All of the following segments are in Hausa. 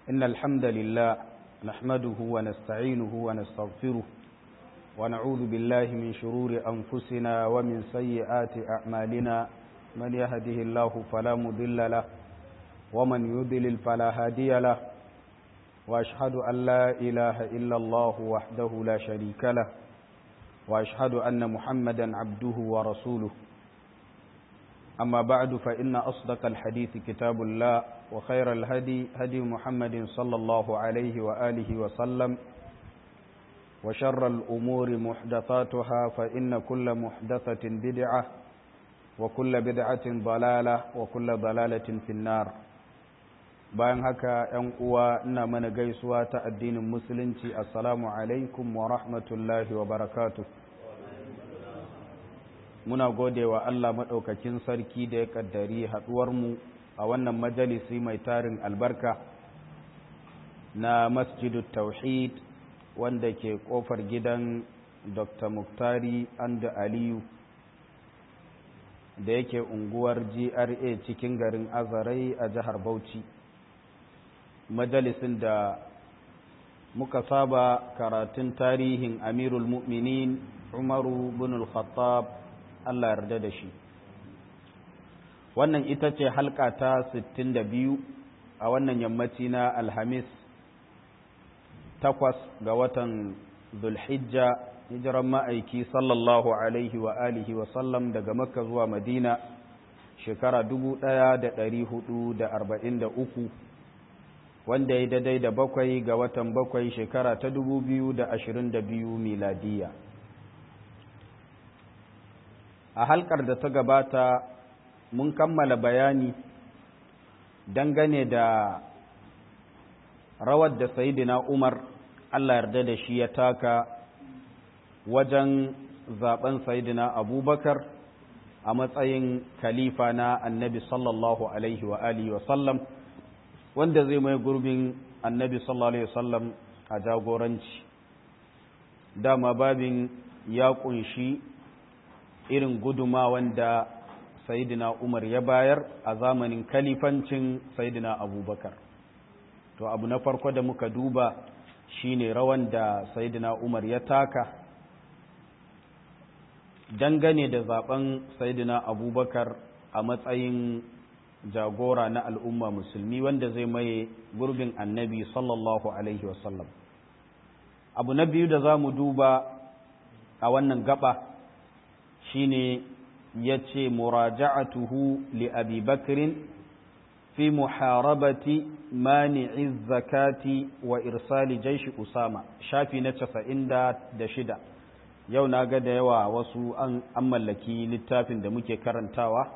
إن الحمد لله نحمده ونستعينه ونستغفره ونعوذ بالله من شرور أنفسنا ومن سيئات أعمالنا من يهده الله فلا مضل له ومن يضلل فلا هادي له وأشهد أن لا إله إلا الله وحده لا شريك له وأشهد أن محمدا عبده ورسوله أما بعد فإن أصدق الحديث كتاب الله وخير الهدي هدي محمد صلى الله عليه وآله وسلم وشر الأمور محدثاتها فإن كل محدثة بدعة وكل بدعة ضلالة وكل ضلالة في النار bayan haka ‘yan uwa ina mana gaisuwa ta addinin musulunci assalamu alaikum wa rahmatullahi wa barakatu muna gode wa Allah maɗaukakin sarki da ya ƙaddari haɗuwarmu a wannan majalisi mai tarin albarka na masjidu tauhid wanda ke ƙofar gidan dr muktari anda aliyu da yake unguwar gra cikin garin azarai a jihar bauchi majalisin da muka saba karatun tarihin amirul mu'minin umaru bin al-khattab Allah yarda da shi wannan ita ce halka ta 62 a wannan yammaci na alhamis takwas ga watan zulhijja hijiran ma'aiki sallallahu alaihi wa alihi wa sallam daga makka zuwa madina shekara 1443 wanda ya daidai da bakwai ga watan bakwai shekara ta dubu biyu da ashirin da biyu miladiya a halkar da ta gabata mun kammala bayani dangane da rawar da sayidina umar allah yarda da shi ya taka wajen zaben sayidina abubakar a matsayin khalifa na annabi sallallahu alaihi wa alihi wa sallam wanda zai mai gurbin annabi sallallahu alaihi wasallam a jagoranci dama babin ya kunshi irin guduma wanda sayidina umar ya bayar a zamanin kalifancin sayidina abubakar to abu na farko da muka duba shine rawan da sayidina umar ya taka dangane da zaben sayidina abubakar a matsayin jagora na al'umma musulmi wanda zai maye gurbin annabi sallallahu alaihi wasallam abu na biyu da za mu duba a wannan gaba shine ya ce muraja'atuhu li abi bakrin fi muharabati mani'i zakati wa irsali jaishi usama shafi na casa'in da shida yau na ga da yawa wasu an mallaki littafin da muke karantawa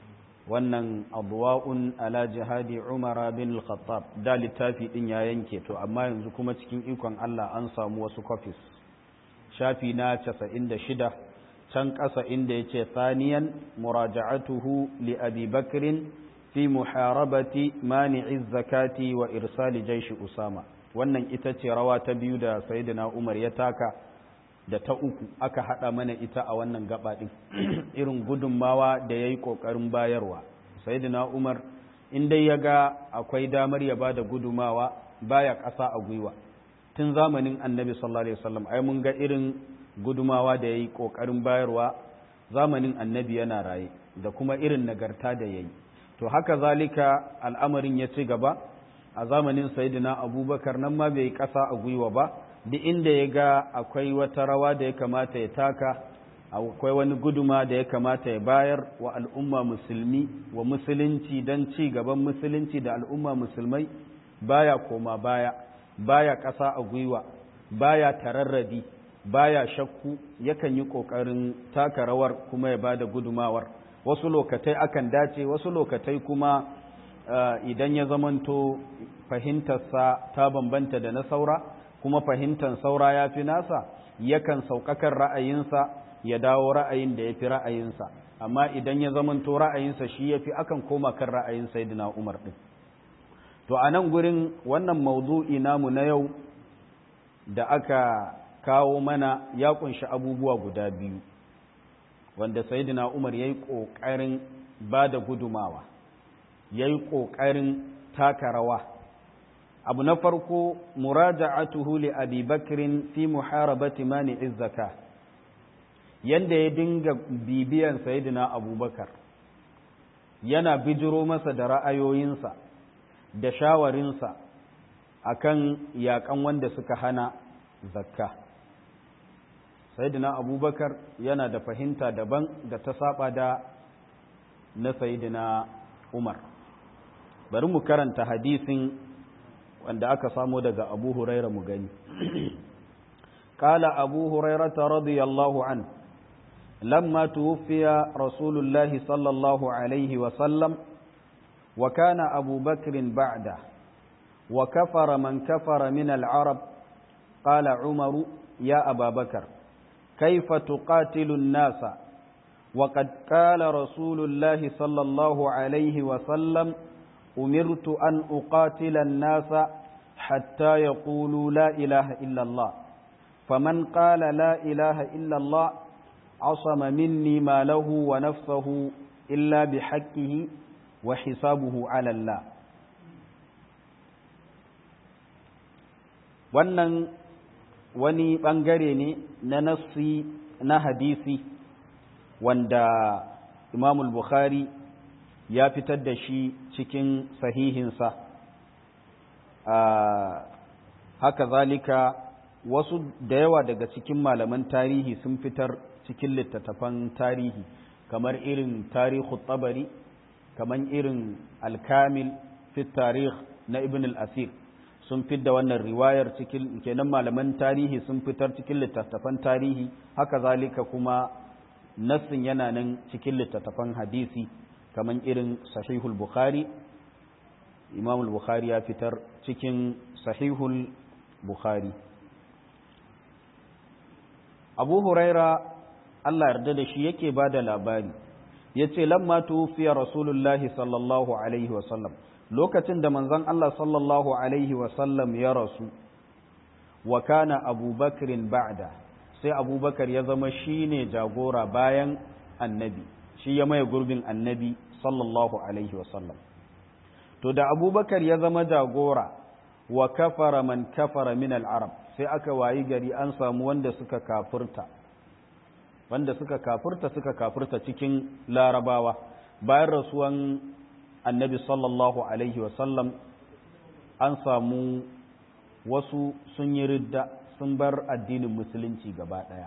wannan abuwa'un ala jihadi umara bin al-khattab da littafi din ya yanke to amma yanzu kuma cikin ikon Allah an samu wasu copies shafi na 96 can ƙasa inda yace thaniyan muraja'atuhu li abi bakrin fi muharabati mani'i zakati wa irsali jaishi usama wannan ita ce rawa ta biyu da sayyidina umar ya taka da ta uku aka haɗa mana ita a wannan gaba ɗin irin gudunmawa da ya yi ƙoƙarin bayarwa sayidina umar in dai ya ga akwai damar ya ba da gudumawa baya ƙasa a gwiwa tun zamanin annabi sallallahu alaihi wasallam ai mun ga irin gudumawa da ya yi ƙoƙarin bayarwa zamanin annabi yana raye da kuma irin nagarta da ya yi to haka zalika al'amarin ya ci gaba a zamanin sayidina abubakar nan ma bai yi ƙasa a gwiwa ba duk inda ya ga akwai wata rawa da ya kamata ya taka akwai wani guduma da ya kamata ya bayar wa al'umma musulmi wa musulunci don ci gaban musulunci da al'umma musulmai baya koma baya baya ƙasa a gwiwa baya tararrabi baya shakku yakan yi ƙoƙarin taka rawar kuma ya ba da gudumawar wasu lokatai akan dace wasu lokatai kuma idan ya zamanto fahimtarsa ta bambanta da na saura kuma fahimtar saura ya fi nasa yakan sauƙaƙar ra'ayinsa ya dawo ra'ayin da ya fi ra'ayinsa amma idan ya zamanto ra'ayinsa shi ya fi akan koma kan ra'ayin saidina umar ɗin to a nan gurin wannan maudu'i namu na yau da aka kawo mana ya ƙunshi abubuwa guda biyu wanda saidina umar ya yi ƙoƙarin ba da gudumawa ya yi ƙoƙarin taka rawa abu na farko muraja'atuhu li abi bakrin fi muharabati mani'iz zakah yanda ya dinga bibiyan sayidina abubakar yana bijiro masa da ra'ayoyinsa da shawarinsa akan yakan wanda suka hana zakka sayidina abubakar yana da fahimta daban da ta saba da na sayidina umar bari mu karanta hadisin wanda aka samo daga abu huraira mu gani قال أبو هريرة رضي الله عنه لما توفي رسول الله صلى الله عليه وسلم وكان أبو بكر بعده وكفر من كفر من العرب قال عمر يا أبا بكر كيف تقاتل الناس وقد قال رسول الله صلى الله عليه وسلم أمرت أن أقاتل الناس حتى يقولوا لا إله إلا الله فمن قال لا إله إلا الله عصم مني ما له ونفسه إلا بحقه وحسابه على الله wannan wani ɓangare ne na nassi na hadisi wanda imamul bukhari ya fitar da shi cikin sahihinsa haka zalika wasu da yawa daga cikin malaman tarihi sun fitar cikin littattafan tarihi kamar irin tarihu tabari kamar irin alkamil fi tarih na ibn al-asir sun da wannan riwayar cikin kenan malaman tarihi sun fitar cikin littattafan tarihi haka zalika kuma nassin yana nan cikin littattafan hadisi kamar irin sahihul bukhari imamul bukhari ya fitar cikin sahihul bukhari abu huraira Allah yarda da shi yake ba da labari ya ce lamma tufiya rasulullahi sallallahu alaihi wasallam lokacin da manzon Allah sallallahu alaihi wasallam ya rasu wa kana abubakarin ba'da sai abubakar ya zama shi ne jagora bayan annabi shi ya maye gurbin annabi sallallahu alaihi wasallam to da abubakar ya zama jagora wa kafara man kafara min al-arab sai aka wayi gari an samu wanda suka kafurta wanda suka kafurta suka kafurta cikin larabawa bayan rasuwan annabi sallallahu alaihi wasallam an samu wasu sun yi ridda sun bar addinin musulunci gaba ɗaya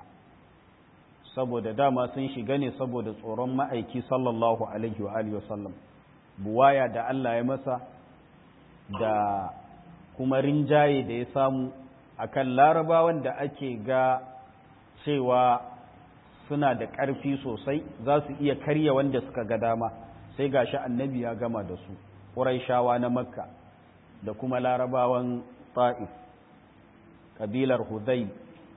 saboda dama sun shiga ne saboda tsoron ma'aiki sallallahu alaihi wa alihi wasallam buwaya da Allah ya masa da kuma rinjaye da ya samu akan larabawan da ake ga cewa suna da ƙarfi sosai za su iya karya wanda suka ga dama sai gashi annabi ya gama da su ƙuraishawa na makka da kuma larabawan ta'if ƙabilar hudai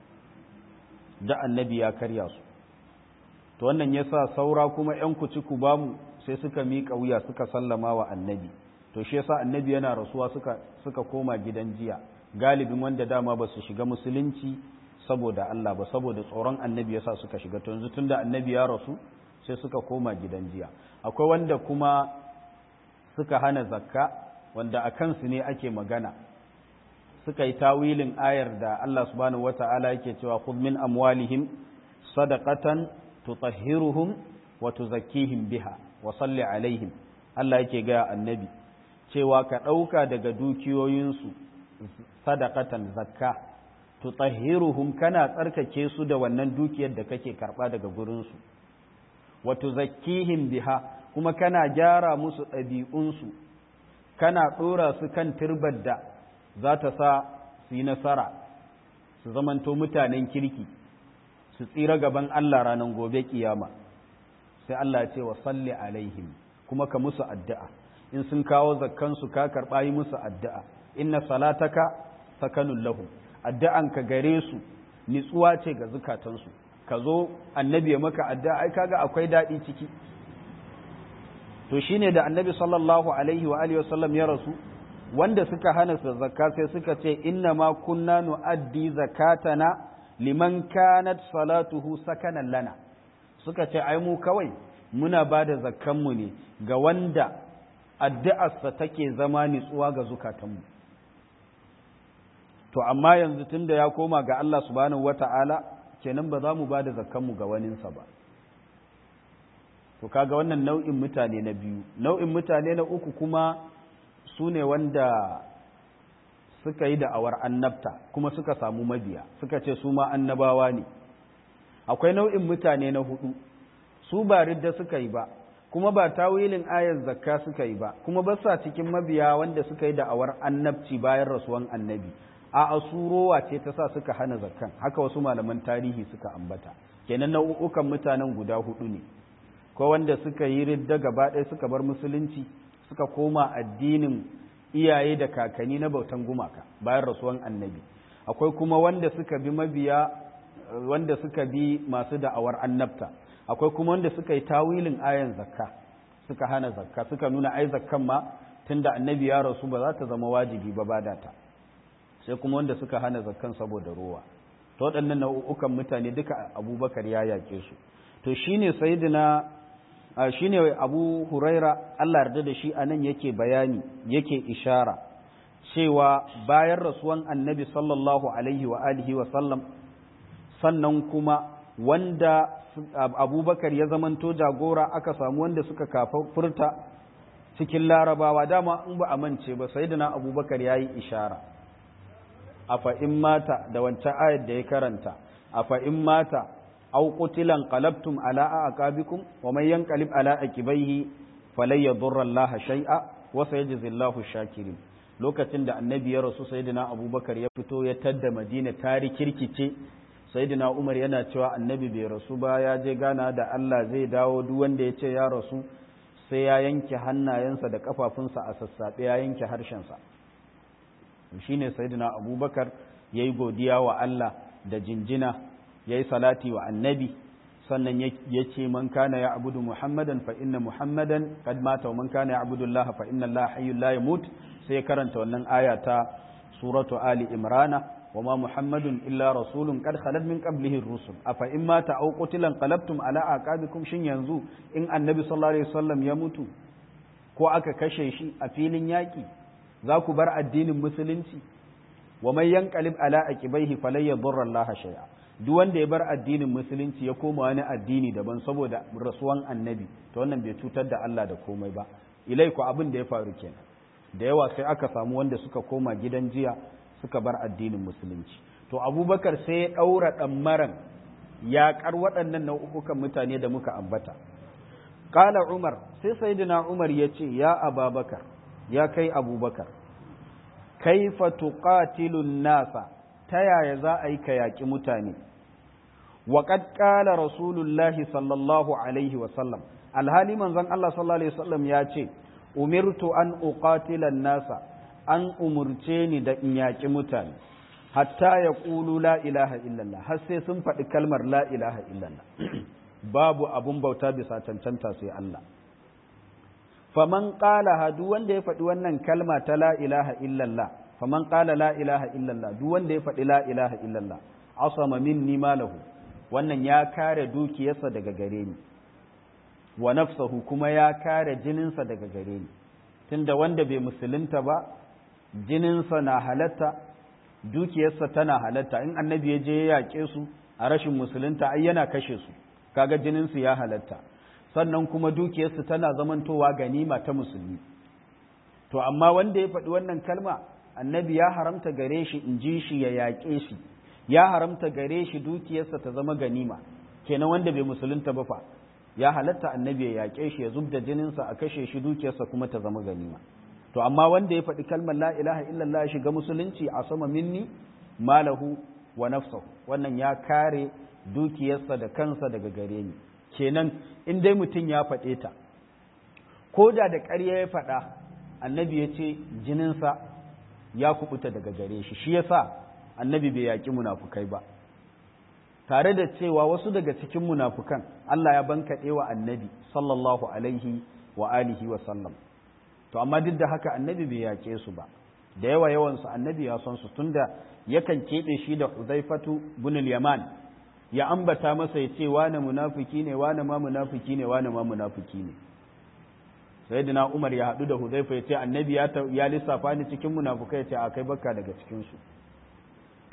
da annabi ya karya su to wannan ya sa saura kuma ‘yan kuci ku bamu sai suka miƙa wuya suka sallama wa annabi to shi yasa annabi yana rasuwa suka, suka koma gidan jiya galibin wanda dama ba su shiga musulunci saboda Allah ba saboda tsoron annabi yasa suka shiga to yanzu tunda annabi ya rasu sai suka koma gidan jiya akwai wanda kuma suka hana zakka wanda a kansu ne ake magana suka yi tawilin ayar da Allah subhanahu wata'ala yake cewa khudh min amwalihim sadaqatan tutahhiruhum wa tuzakkihim biha wa salli alaihim Allah yake ga annabi cewa ka ɗauka daga dukiyoyinsu sadaqatan zakka tutahhiruhum kana tsarkake su da wannan dukiyar da kake karɓa daga gurinsu wa tuzakkihim biha kuma kana gyara musu ɗabi'unsu kana ɗora su kan turbar da za ta sa su yi nasara su zamanto mutanen kirki su tsira gaban Allah ranar gobe kiyama sai Allah ce wa salli alaihim kuma ka musu addu'a in sun kawo zakkansu ka karɓa yi musu addu'a inna salataka sakanun lahu addu'anka gare su nitsuwa ce ga zukatansu ka zo annabi ya maka addu'a ai kaga akwai daɗi ciki to shine da annabi sallallahu alaihi wa alihi wasallam ya rasu wanda suka hana su zakka sai suka ce inna ma kunna nu'addi zakatana liman kanat salatuhu sakanan lana suka ce ai mu kawai muna ba da zakkanmu ne ga wanda addu'arsa take zama nitsuwa ga zukatanmu to amma yanzu tunda ya koma ga Allah subhanahu wata'ala kenan ba za mu ba da zakkanmu ga waninsa ba to kaga wannan nau'in mutane na biyu nau'in mutane na uku kuma su ne wanda suka yi da'awar annabta kuma suka samu mabiya suka ce su ma annabawa ne akwai nau'in mutane na hudu su ba ridda suka yi ba kuma ba tawilin ayar zakka suka yi ba kuma ba sa cikin mabiya wanda suka yi da'awar annabci bayan rasuwan annabi a asurowa ce ta sa suka hana zakkan haka wasu malaman tarihi suka ambata kenan nau'ukan mutanen guda hudu ne ko wanda suka yi ridda gaba ɗaya suka bar musulunci suka koma addinin iyaye da kakanni na bautan gumaka bayan rasuwan annabi akwai kuma wanda suka bi mabiya wanda suka bi masu da'awar annabta akwai kuma wanda suka yi tawilin ayan zakka suka hana zakka suka nuna ai zakkan ma tunda annabi ya rasu ba za ta zama wajibi ba bada ta sai kuma wanda suka hana zakkan saboda rowa to waɗannan nau'ukan mutane duka abubakar ya yaƙe su to shine sayyidina shine abu huraira Allah yarda da shi anan yake bayani yake ishara cewa bayan rasuwan annabi sallallahu alaihi wa alihi wa sallam sannan kuma wanda abubakar ya zamanto jagora aka samu wanda suka kafa furta cikin larabawa dama in ba a mance ba sayyidina abubakar ya yi ishara a fa'in mata da wancan ayat da ya karanta a fa'in mata أو قتلا انقلبتم على أعقابكم ومن ينقلب على عقبيه فلن يضر الله شيئا وسيجزي الله الشاكرين lokacin da annabi ya rasu sayyidina abubakar ya fito ya tadda madina tari kirkice sayyidina umar yana cewa annabi bai rasu ba ya je gana da Allah zai dawo duk wanda ya ce ya rasu sai ya yanke hannayensa da kafafunsa a sassaɓe ya yanke harshensa shine sayyidina abubakar ya yi godiya wa Allah da jinjina ya yi salati wa annabi sannan ya ce man kana ya abudu muhammadan fa inna muhammadan kad mata wa man kana ya abudu allaha fa inna allaha hayyul la yamut sai ya karanta wannan aya ta suratu ali imrana wa ma muhammadun illa rasulun kad khalat min qablihi rusul afa in mata aw qutilan qalabtum ala aqabikum shin yanzu in annabi sallallahu alaihi wasallam ya mutu ko aka kashe shi a filin yaki za ku bar addinin musulunci wa man yanqalib ala aqibaihi falan yadurra allaha shay'a duk wanda ya bar addinin musulunci ya koma wani addini daban saboda rasuwan annabi to wannan bai cutar da Allah da komai ba ilai ku abin da ya faru kenan da yawa sai aka samu wanda suka koma gidan jiya suka bar addinin musulunci to abubakar sai ya ɗaura ɗammaran yaƙar waɗannan nau'ukan mutane da muka ambata ƙala umar sai sayyidina umar ya ce ya ababakar ya kai abubakar kaifa tuqatilun nasa ta yaya za a yi ka yaƙi mutane وقد قال رسول الله صلى الله عليه وسلم alhali manzon Allah sallallahu alaihi wasallam ya ce umirtu an uqatila nasa an umurce ni da in yaƙi mutane hatta ya ƙulu la ilaha illallah har sai sun faɗi kalmar la ilaha illallah babu abun bauta bisa cancanta sai Allah faman qala duk wanda ya faɗi wannan kalma ta la ilaha illallah faman qala la ilaha illallah duk wanda ya faɗi la ilaha illallah asama minni malahu wannan ya kare dukiyarsa daga gare ni wa nafsahu kuma ya kare jininsa daga gare ni tunda wanda bai musulunta ba jininsa na halatta dukiyarsa tana halatta in annabi ya je ya yaƙe su a rashin musulunta ai yana kashe su kaga jininsu ya halatta sannan kuma dukiyarsu tana zamantowa ganima ta musulmi to amma wanda ya faɗi wannan kalma annabi ya haramta gare shi in ji shi ya yaƙe shi ya haramta gare shi dukiyarsa ta zama ganima kenan wanda bai musulunta ba fa ya halatta annabi ya yaƙe shi ya zubda jininsa a kashe shi dukiyarsa kuma ta zama ganima to amma wanda ya faɗi kalmar la ilaha illallah ya shiga musulunci a sama minni malahu wa nafsahu wannan ya kare dukiyarsa da kansa daga gare ni kenan in dai mutum ya faɗe ta ko da da ƙarya ya faɗa annabi ya ce jininsa ya kubuta daga gare shi shi yasa annabi bai yaƙi munafukai ba tare da cewa wasu daga cikin munafukan Allah ya bankaɗe wa annabi sallallahu alaihi wa alihi wa sallam to amma duk da haka annabi bai yaƙe su ba da yawa yawansu annabi ya son su tunda yakan keɓe shi da Huzaifatu bin yaman ya ambata masa ya ce wane munafiki ne wane ma munafiki ne wane ma munafiki ne sayyidina Umar ya haɗu da Huzaifa ya ce annabi ya lissafa ni cikin munafukai ya ce a kai bakka daga cikin su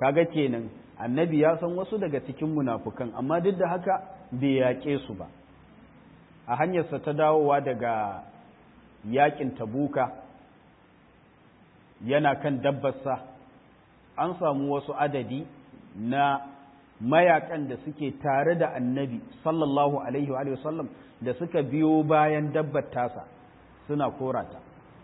kaga kenan annabi ya san wasu daga cikin munafukan amma duk da haka bai yaƙe su ba a hanyarsa ta dawowa daga yaƙin tabuka yana kan dabbarsa an samu wasu adadi na mayakan da suke tare da annabi sallallahu alaihi wa sallam da suka biyo bayan dabbar tasa suna korata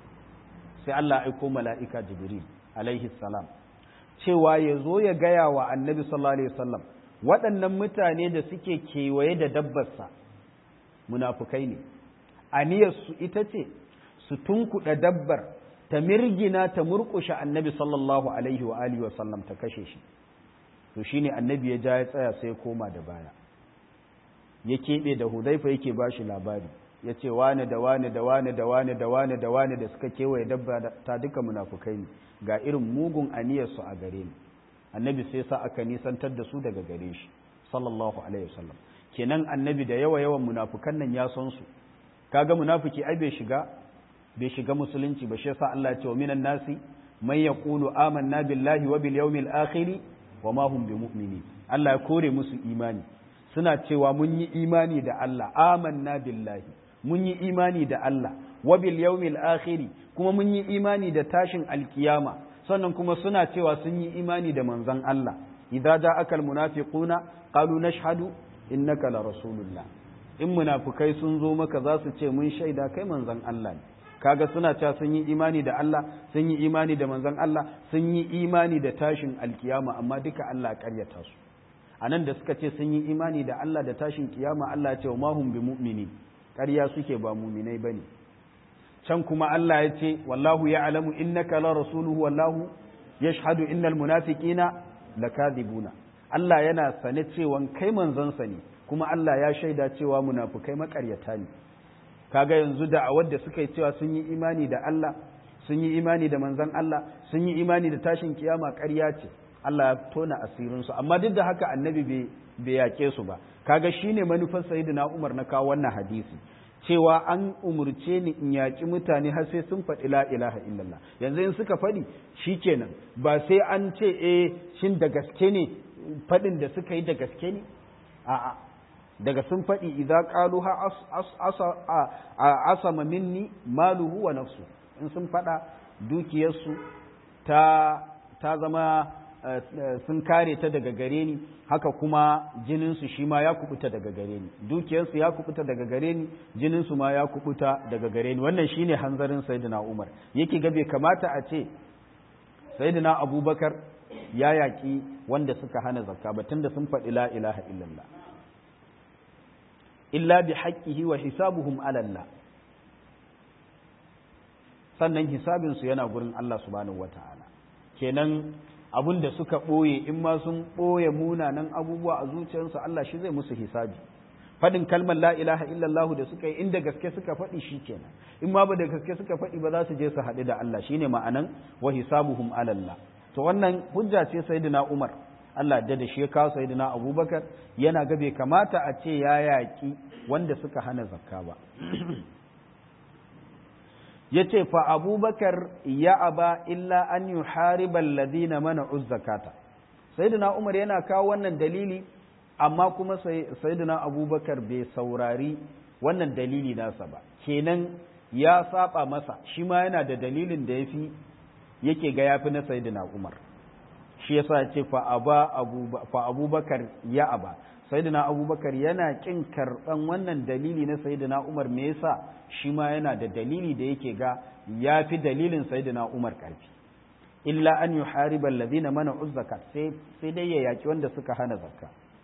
sai Allah aiko mala'ika jibril alaihi salam cewa ya zo ya gaya wa annabi sallallahu alaihi wasallam waɗannan mutane da suke kewaye da dabbarsa munafukai ne aniyarsu ita ce su tunkuɗa dabbar ta mirgina ta murƙushe annabi sallallahu alaihi wa alihi wasallam ta kashe shi to shine annabi ya ja ya tsaya sai koma da baya ya keɓe da hudaifa yake ba shi labari ya ce wane da wane da wane da wane da wane da wane da suka kewaye dabba ta duka munafukai ne ga irin mugun aniyarsu a gare ni annabi sai sa aka nisantar da su daga gare shi sallallahu alaihi wasallam kenan annabi da yawa yawan munafukan nan ya san su kaga munafiki ai bai shiga bai shiga musulunci ba shi yasa Allah ya ce wa minan nasi man yaqulu amanna billahi wa bil yawmil akhir wa ma hum bimu'minin Allah ya kore musu imani suna cewa mun yi imani da Allah amanna billahi mun yi imani da Allah wa bil yawmil akhir kuma mun yi imani da tashin alkiyama sannan kuma suna cewa sun yi imani da manzon Allah idza ja'aka al munafiquna qalu nashhadu innaka la rasulullah in munafukai sun zo maka za su ce mun shaida kai manzon Allah ne kaga suna cewa sun yi imani da Allah sun yi imani da manzon Allah sun yi imani da tashin alkiyama amma duka Allah karyata su anan da suka ce sun yi imani da Allah da tashin kiyama Allah ya ce ma hum bi mu'mini ƙarya suke ba mu'minai bane can kuma Allah ya ce wallahu ya'lamu innaka la rasuluhu wallahu yashhadu innal munafiqina lakadibuna Allah yana sane cewa kai manzonsa ne kuma Allah ya shaida cewa munafukai makaryata ne kaga yanzu da a wadda suka yi cewa sun yi imani da Allah sun yi imani da manzon Allah sun yi imani da tashin kiyama ƙarya ce Allah ya tona asirin su amma duk da haka annabi bai bai yake su ba kaga shine manufar sayyidina Umar na kawo wannan hadisi cewa an umurce ni in yaƙi mutane har sai sun faɗi la ilaha illallah yanzu in suka faɗi shikenan ba sai an ce eh shin da gaske ne faɗin da suka yi da gaske ne a'a daga sun faɗi idza qalu ha asama minni maluhu wa nafsu in sun faɗa dukiyarsu ta ta zama sun kare ta daga gare ni haka kuma jininsu shi ma ya kubuta daga gare ni dukiyarsu ya kubuta daga gare ni jininsu ma ya kubuta daga gare ni wannan shine hanzarin sayyidina Umar yake ga bai kamata a ce sayyidina Abubakar ya yaƙi wanda suka hana zakka ba tunda sun faɗi la ilaha illallah illa bi haqqihi wa hisabuhum ala Allah sannan hisabin su yana gurin Allah subhanahu wataala kenan abun da suka ɓoye in ma sun ɓoye munanan abubuwa a zuciyarsu Allah shi zai musu hisabi faɗin kalmar la ilaha illallah da suka yi inda gaske suka faɗi shi kenan in ma ba da gaske suka faɗi ba za su je su haɗu da Allah shine ma'anan wa hisabuhum ala Allah to wannan hujja ce sayyidina Umar Allah da da shi ya kawo sayyidina Abubakar yana ga bai kamata a ce ya yaƙi wanda suka hana zakka ba yace fa Abubakar ya aba illa an yuhariba alladhina mana'u zakata sayyidina Umar yana kawo wannan dalili amma kuma sayyidina Abubakar bai saurari wannan dalili nasa ba kenan ya saba masa shi ma yana da dalilin da yafi yake ga yafi na sayyidina Umar shi yasa ce fa aba fa Abubakar ya aba sayyidina Abubakar yana kin karban wannan dalili na sayyidina Umar me yasa shi ma yana da dalili da yake ga yafi dalilin sayyidina Umar karfi illa an yuhariba alladhina mana'u zakat sai sai dai ya yaki wanda suka hana zakka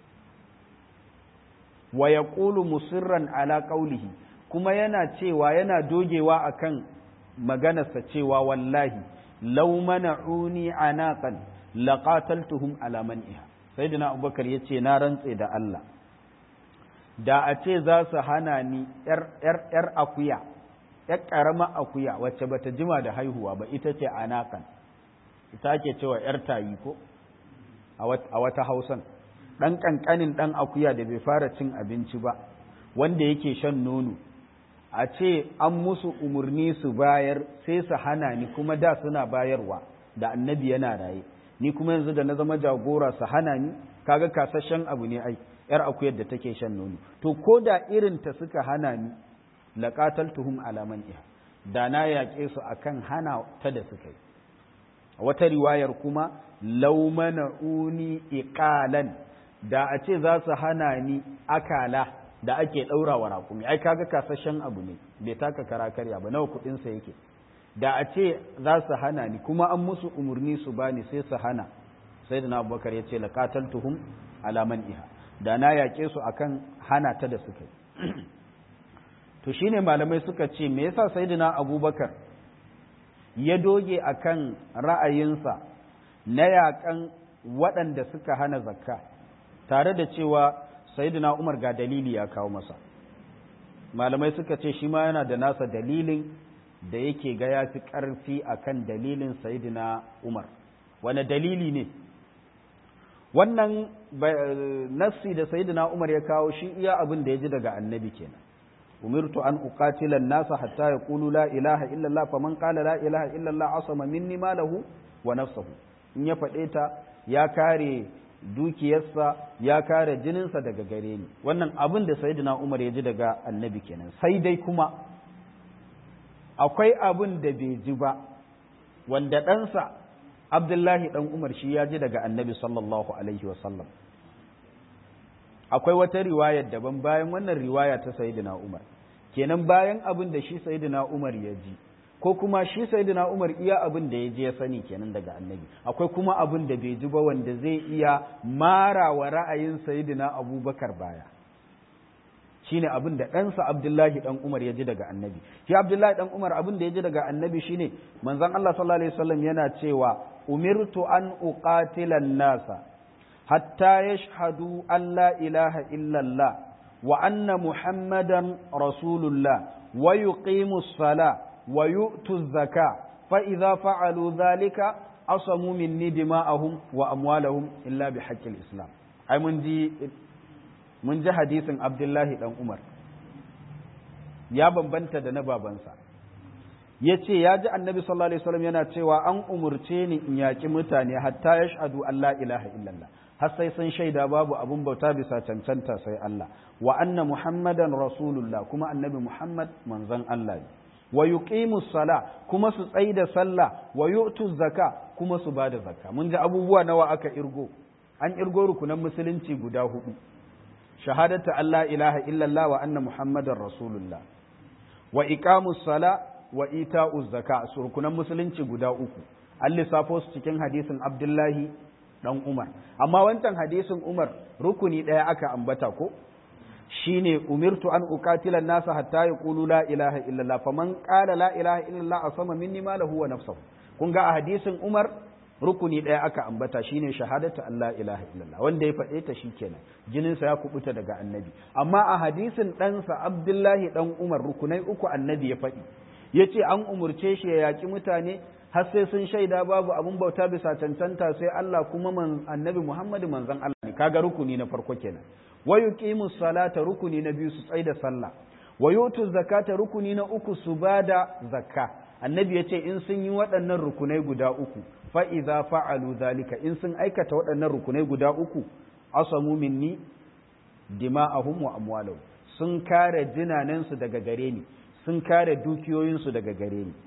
wa yaqulu musirran ala qawlihi kuma yana cewa yana dogewa akan maganarsa cewa wallahi law mana'uni anaqan laqataltuhum ala man'iha sayyidina abubakar yace na rantse da Allah da a ce za su hana ni yar yar yar akuya yar karama akuya wacce bata jima da haihuwa ba ita ce anaqan ita ake cewa yar tayi ko a wata hausan dan kankanin dan akuya da bai fara cin abinci ba wanda yake shan nono a ce an musu umarni su bayar sai su hana ni kuma da suna bayarwa da annabi yana raye ni kuma yanzu da na zama jagora su hana ni kaga kasashen abu ne ai yar akuyar da take shan nono to ko da irin ta suka hana ni laqataltuhum ala man'iha da na yaƙe su akan hana ta da suka yi wata riwayar kuma law mana'uni iqalan da a ce za su hana ni akala da ake ɗaura wa raƙumi ai kaga kasashen abu ne bai taka kara karya ba nawa kuɗinsa yake da a ce za su hana ni kuma an musu umarni su bani sai su hana sai da na abubakar ya ce laƙataltuhum alaman iha da na yaƙe su akan hana ta da suka yi to shine malamai suka ce me yasa sayyidina abubakar ya doge akan ra'ayinsa na yaƙan waɗanda suka hana zakka tare da cewa sayyidina umar ga dalili ya kawo masa malamai suka ce shi ma yana da nasa dalilin da yake ga ya fi ƙarfi a kan dalilin sayidina umar wane dalili ne wannan nassi da sayidina umar ya kawo shi iya abin da ya ji daga annabi kenan umirtu an uqatila nasa hatta yaqulu la ilaha illallah faman qala la ilaha illallah asama minni malahu wa nafsuhu in ya faɗe ta ya kare dukiyarsa ya kare jininsa daga gare ni wannan abin da sayyidina umar ya ji daga annabi kenan sai dai kuma akwai abin da bai ji ba wanda ɗansa abdullahi ɗan umar shi ya ji daga annabi sallallahu alaihi wasallam akwai wata riwayar daban bayan wannan riwaya ta sayyidina umar kenan bayan abin da shi sayyidina umar ya ji ko kuma shi sayyidina umar iya abin da ya ji ya sani kenan daga annabi akwai kuma abin da bai ji ba wanda zai iya mara wa ra'ayin sayyidina abubakar baya shine abin da ɗansa Abdullahi ɗan Umar ya ji daga annabi shi Abdullahi ɗan Umar abin da ya ji daga annabi shine manzon Allah sallallahu alaihi wasallam yana cewa umirtu an uqatila nasa hatta yashhadu an la ilaha illallah wa anna muhammadan rasulullah wa yuqimu sala wa yu'tu zaka fa idza fa'alu dhalika asamu minni dima'ahum wa amwalahum illa bihaqqil islam ai mun ji mun ji hadisin abdullahi dan umar ya bambanta da na babansa ya ce ya ji annabi sallallahu alaihi wasallam yana cewa an umurce ni in yaƙi mutane hatta ya shahadu Allah ilaha illallah har sai sun shaida babu abun bauta bisa cancanta sai Allah wa anna muhammadan rasulullah kuma annabi muhammad manzon Allah ne wa yuqimu sala kuma su tsaida sallah wa yu'tu zaka kuma su bada zakka mun ji abubuwa nawa aka irgo an irgo rukunan musulunci guda hudu shahadatu Allah ilaha illallah wa anna muhammadar rasulullah wa iqamus sala wa ita'uz zaka surkunan musulunci guda uku an lissafo su cikin hadisin abdullahi dan umar amma wancan hadisin umar rukuni ɗaya aka ambata ko shine umirtu an uqatila nasa hatta yaqulu la ilaha illallah faman qala la ilaha illallah asama minni malahu wa nafsuhu kun ga a hadisin umar rukuni ɗaya aka ambata shine shahadatu Allah ilaha illallah wanda ya faɗe ta shikenan jininsa ya kubuta daga annabi amma a hadisin ɗansa Abdullahi ɗan Umar rukunai uku annabi ya faɗi yace an umurce shi ya yaƙi mutane har sai sun shaida babu abun bauta bisa cancanta sai Allah kuma man annabi Muhammadu manzon Allah ne kaga rukuni na farko kenan wa yuqimus salata rukuni na biyu su tsaida sallah wa yutu zakata rukuni na uku su bada zakka annabi yace in sun yi waɗannan rukunai guda uku fa'iza fa'alu zalika in sun aikata waɗannan rukunai guda uku, asamu minni dima'ahum wa amwalau sun kare jinanensu daga gare ni, sun kare dukiyoyinsu daga gare ni.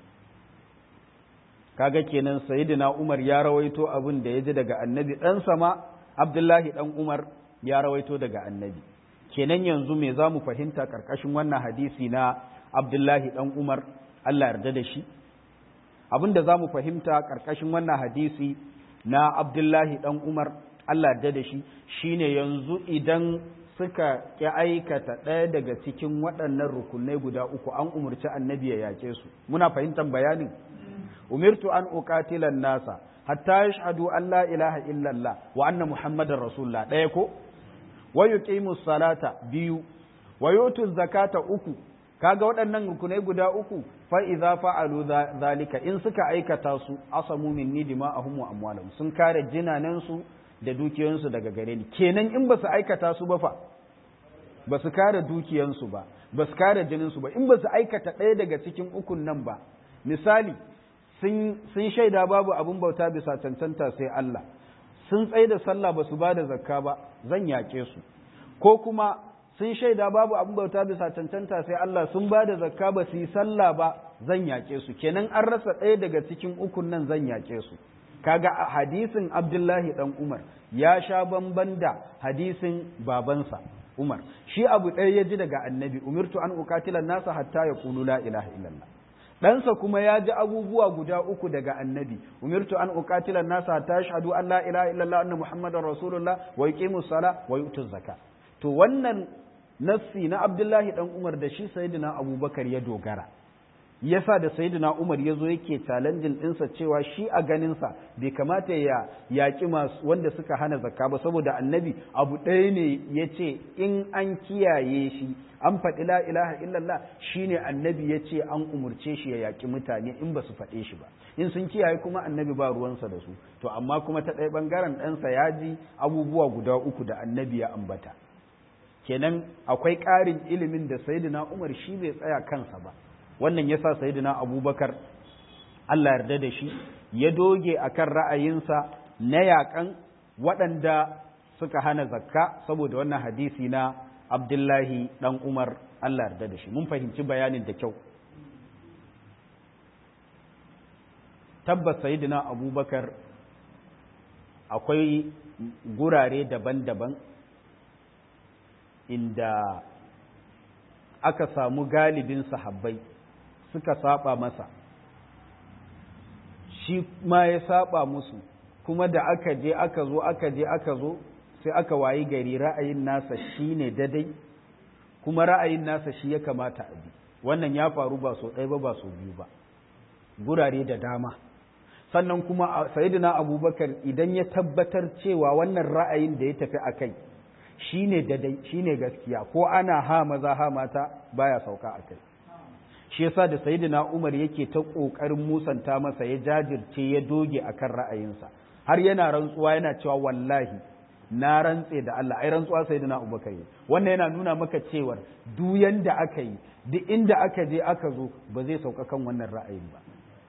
Kaga kenan Sayyidina Umar ya rawaito abin da ya ji daga annabi ɗan sama Abdullahi ɗan Umar ya rawaito daga annabi. Kenan yanzu me za mu fahimta ƙarƙashin wannan hadisi na Abdullahi ɗan Umar, Allah yarda da shi. abin da za mu fahimta ƙarƙashin wannan hadisi na abdullahi ɗan umar allah da da shi shine yanzu idan suka ƙi aikata ɗaya daga cikin waɗannan rukunai guda uku an umarci annabi ya yaƙe su muna fahimtar bayanin umirtu an uqatilan nasa hatta yashhadu an la ilaha illallah wa anna muhammadar rasulullah ɗaya ko wa yuqimus salata biyu wa yutu zakata uku kaga waɗannan rukunai guda uku fa idza fa'alu zalika in suka aikata su asamu minni dima'ahum wa amwalahum sun kare jinanan su da dukiyoyinsu daga gare ni kenan in ba su aikata su ba fa ba su kare dukiyansu ba ba su kare jinin su ba in ba su aikata ɗaya daga cikin ukun nan ba misali sun shaida babu abin bauta bisa cancanta sai Allah sun tsaye da sallah ba su ba da zakka ba zan yaƙe su ko kuma sun shaida babu abin bauta bisa cancanta sai Allah sun ba da zakka ba su yi sallah ba zan yaƙe su kenan an rasa ɗaya daga cikin ukun nan zan yaƙe su kaga hadisin Abdullahi dan Umar ya sha bamban da hadisin babansa Umar shi abu ɗaya ya ji daga annabi umirtu an uqatila nasa hatta yaqulu la ilaha illallah ɗansa kuma ya ji abubuwa guda uku daga annabi umirtu an uqatila nasa hatta yashhadu an la ilaha illallah anna muhammadar rasulullah wa yuqimus sala wa yutuz zaka to wannan nassi na abdullahi dan umar da shi sayyidina abubakar ya dogara yasa da sayyidina umar ya zo yake challenging ɗinsa cewa shi a ganinsa bai kamata ya yaƙi masu wanda suka hana zakka ba saboda annabi abu ɗaya ne ya ce in an kiyaye shi an faɗi la ilaha illallah shine annabi ya ce an umurce shi ya yaƙi mutane in ba su faɗe shi ba in sun kiyaye kuma annabi ba ruwansa da su to amma kuma ta ɗaya ɓangaren ɗansa ya ji abubuwa guda uku da annabi ya ambata kenan akwai ƙarin ilimin da sayyidina umar shi bai tsaya kansa ba wannan yasa sayyidina abubakar Allah yarda da shi ya doge akan ra'ayinsa na yaƙan waɗanda suka hana zakka saboda wannan hadisi na abdullahi ɗan umar Allah yarda da shi mun fahimci bayanin da kyau tabbas sayyidina abubakar akwai gurare daban-daban inda aka samu galibin sahabbai suka saba masa shi ma ya saba musu kuma da aka je aka zo aka je aka zo sai aka wayi gari ra'ayin nasa shi ne dadai kuma ra'ayin nasa shi ya kamata a bi wannan ya faru ba so ɗaya ba ba so biyu ba gurare da dama sannan kuma sayidina abubakar idan ya tabbatar cewa wannan ra'ayin da ya tafi a kai shi ne dadai shi ne gaskiya ko ana ha maza ha mata baya sauka a kai shi yasa da sayyidina Umar yake ta kokarin musanta masa ya jajirce ya doge akan ra'ayinsa har yana rantsuwa yana cewa wallahi na rantse da Allah ai rantsuwa sayyidina Abubakar wannan yana nuna maka cewa duk yanda aka yi duk inda aka je aka zo ba zai sauka kan wannan ra'ayin ba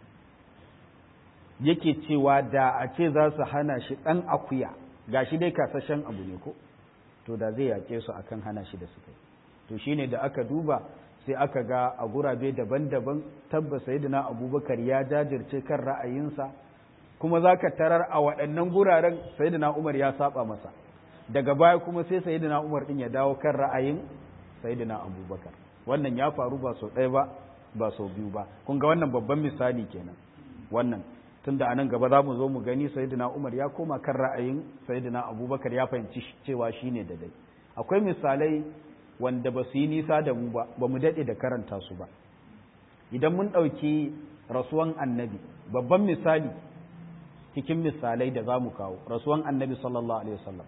yake cewa da a ce za su hana shi dan akuya gashi dai kasashen abu ne ko to da zai yake su akan hana shi da suka yi to shine da aka duba sai aka ga a gurabe daban-daban tabbas sayyidina abubakar ya jajirce kan ra'ayinsa kuma za ka tarar a waɗannan guraren sayyidina umar ya saba masa daga baya kuma sai sayyidina umar ɗin ya dawo kan ra'ayin sayyidina abubakar wannan ya faru ba sau ɗaya ba ba sau biyu ba kun ga wannan babban misali kenan wannan tunda a nan gaba za mu zo mu gani sayyidina umar ya koma kan ra'ayin sayyidina abubakar ya fahimci cewa shine da dai akwai misalai wanda ba su yi nisa da mu ba ba mu daɗe da karanta su ba idan mun ɗauki rasuwan annabi babban misali cikin misalai da za mu kawo rasuwan annabi sallallahu alaihi wasallam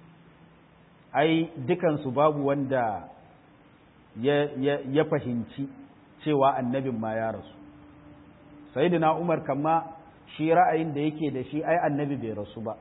ai dukansu babu wanda ya, ya, ya fahimci cewa annabin ma ya rasu sayyidina umar kama shi ra'ayin da yake da shi ai annabi bai rasu ba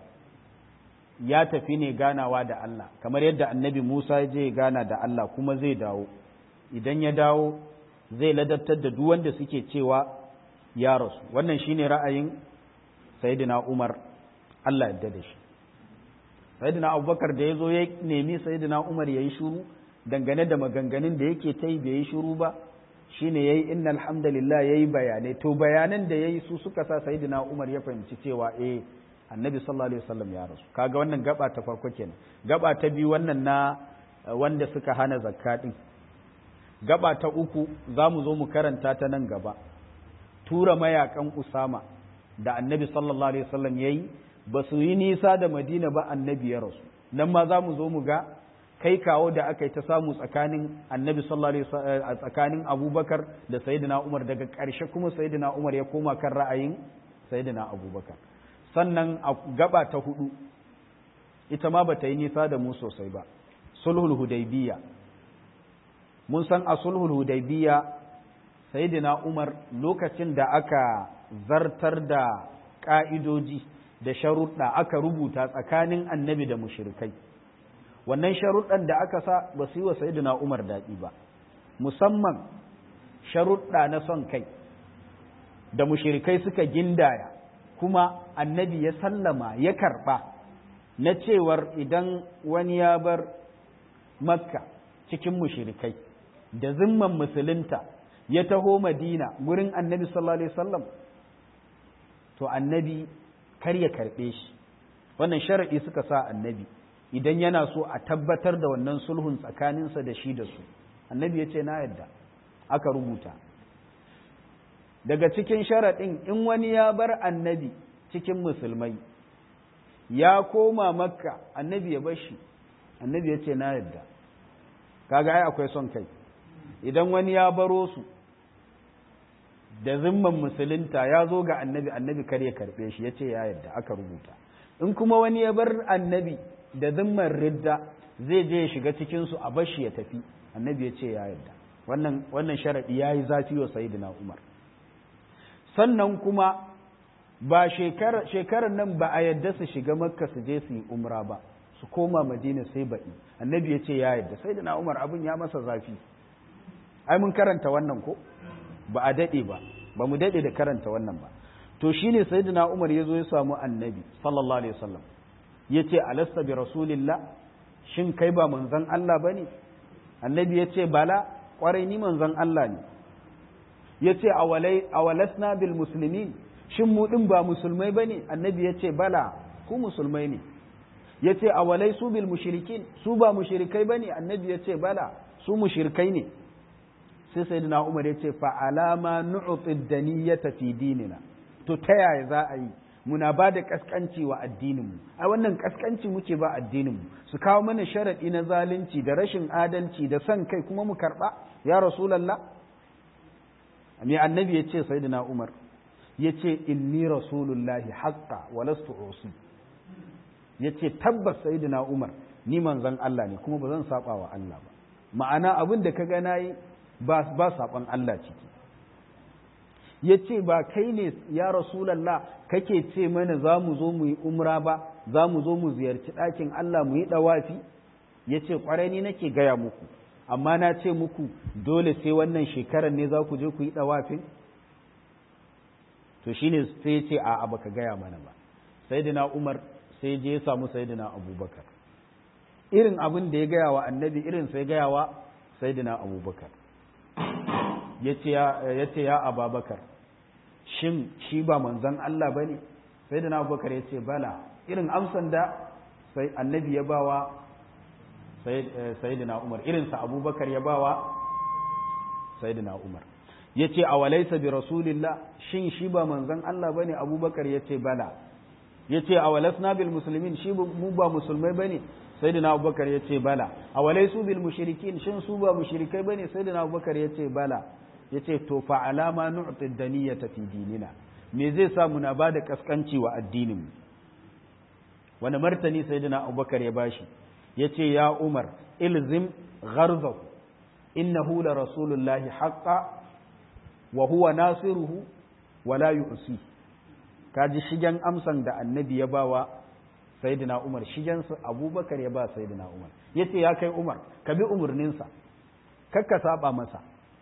ya tafi ne ganawa da Allah kamar yadda annabi Musa ya je gana da Allah kuma zai dawo idan ya dawo zai ladabtar da duk wanda suke cewa ya rasu wannan shine ra'ayin sayyidina Umar Allah yadda da shi sayyidina Abubakar da ya zo ya nemi sayyidina Umar yayi shiru dangane da maganganun da yake ta yi bai yi shiru ba shine yayi innal hamdalillah yayi bayanai to bayanan da yayi su suka sa sayyidina Umar ya fahimci cewa eh annabi sallallahu alaihi wasallam ya rasu kaga wannan gaba ta farko kenan gaba ta biyu wannan na wanda suka hana zakka din gaba ta uku za mu zo mu karanta ta nan gaba tura mayakan usama da annabi sallallahu alaihi wasallam yayi ba su yi nisa da madina ba annabi ya rasu nan ma za mu zo mu ga kai kawo da aka yi ta samu tsakanin annabi sallallahu alaihi wasallam tsakanin abubakar da sayyidina umar daga ƙarshe kuma sayyidina umar ya koma kan ra'ayin sayyidina abubakar sannan a gaba ta hudu ita ma ba ta yi nisa da mu sosai ba sulhul hudaybiya mun san a sulhul hudaybiya sayyidina umar lokacin da aka zartar da ka'idoji da sharuɗa aka rubuta tsakanin annabi da mushrikai wannan sharuɗan da aka sa ba su yi wa sayyidina umar daɗi ba musamman sharuɗa na son kai da mushirikai suka gindaya kuma annabi ya sallama ya karɓa na cewar idan wani ya bar makka cikin mushirikai da zimman musulunta ya taho madina gurin annabi sallallahu alaihi wasallam to annabi kar ya karɓe shi wannan sharaɗi suka sa annabi idan yana so a tabbatar da wannan sulhun tsakaninsa da shi da su annabi ya ce na yadda aka rubuta daga cikin sharaɗin in wani ya bar annabi cikin musulmai ya koma makka annabi ya bar shi annabi ya ce na yadda kaga ai akwai son kai idan wani ya baro su da zimman musulunta ya zo ga annabi annabi kar ya karɓe shi ya ce ya yadda aka rubuta in kuma wani ya bar annabi da zimman ridda zai je ya shiga cikinsu a bashi ya tafi annabi ya ce ya yadda wannan wannan sharaɗi ya yi zafi wa sayidina umar sannan kuma ba shekarar nan ba a yadda su shiga makka su je su yi umra ba su koma madina sai baɗi annabi ya ce ya yadda sayidina umar abin ya masa zafi ai mun karanta wannan ko ba a daɗe ba ba mu daɗe da karanta wannan ba to shine sayyidina Umar ya zo ya samu annabi sallallahu alaihi wasallam ya ce alasta bi rasulillah shin kai ba manzon Allah bane annabi ya ce bala kwarai ni manzon Allah ne ya ce awalasna bil muslimin shin mu din ba musulmai bane annabi ya ce bala ku musulmai ne ya ce awalai su bil mushrikin su ba mushrikai bane annabi ya ce bala su mushrikai ne sai sayyidina Umar ya ce fa alama nu'ti daniyata fi dinina to ta yaya za a yi muna ba da kaskanci wa addininmu ai wannan kaskanci muke ba addininmu su kawo mana sharaɗi na zalunci da rashin adalci da son kai kuma mu karɓa ya rasulallah me annabi ya ce sayyidina umar ya ce inni rasulullahi haqqa wa lastu usi ya ce tabbas sayyidina umar ni manzon Allah ne kuma ba zan saba wa Allah ba ma'ana abin da ka ga nayi ba ba saban Allah ciki ya ce ba kai ne ya rasulallah kake ce mana za mu zo mu yi umra ba za mu zo mu ziyarci ɗakin Allah mu yi ɗawafi ya ce ƙwarai ni nake gaya muku amma na ce muku dole sai wannan shekarar ne za ku je ku yi ɗawafin to shi ne sai ya ce a'a baka gaya mana ba sayyidina umar sai je ya samu sayyidina abubakar irin abin da ya gaya wa annabi irin sai gaya wa sayyidina abubakar ya ce ya ababakar shin shi ba manzan Allah ba ne sai da na abubakar ya ce bala irin amsan da sai annabi ya bawa sai da na umar irinsa abubakar ya bawa sai da na umar ya ce a walaisa bi rasulillah shin shi ba manzan Allah ba ne abubakar ya ce bala ya ce a walasna bil musulmin shi mu ba musulmai ba ne sai da na abubakar ya ce bala a walaisu bil mushrikin shin su ba mushrikai ba ne sai da na abubakar ya ce bala ya ce to fa alama nu'ti daniyata fi dinina me zai sa muna ba da kaskanci wa addinin mu wani martani sayyidina abubakar ya bashi ya ce ya umar ilzim gharzahu innahu la rasulullahi haqqa wa huwa nasiruhu wa la yu'si kaji shigen amsan da annabi ya bawa sayyidina umar shigen su abubakar ya ba sayyidina umar yace ya kai umar ka bi umarninsa kakka saba masa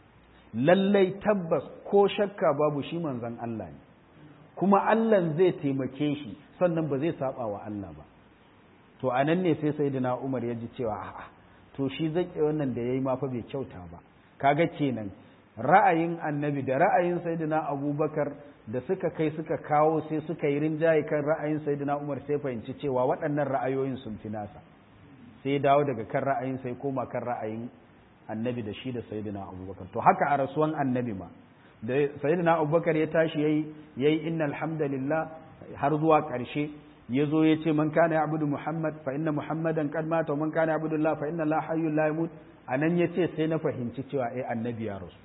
lallai tabbas ko shakka babu shi manzon Allah ne kuma Allah zai taimake shi sannan ba zai saba wa Allah ba to anan ne sai sayyidina Umar ya ji cewa a'a to shi zake wannan da yayi ma fa bai kyauta ba kaga kenan ra'ayin annabi da ra'ayin sayyidina Abubakar da suka kai suka kawo sai suka yi rinjaye kan ra'ayin sayyidina Umar sai fahimci cewa waɗannan ra'ayoyin sun fi nasa sai dawo daga kan ra'ayin sai koma kan ra'ayin annabi da shi da sayyidina abubakar to haka a rasuwan annabi ma da sayyidina abubakar ya tashi yayi yayi innal hamdalillah har zuwa ƙarshe ya zo ya ce man kana ya'budu muhammad fa inna muhammadan qad mata wa man kana ya'budu allah fa inna allah hayyul la yamut anan ya ce sai na fahimci cewa eh annabi ya rasu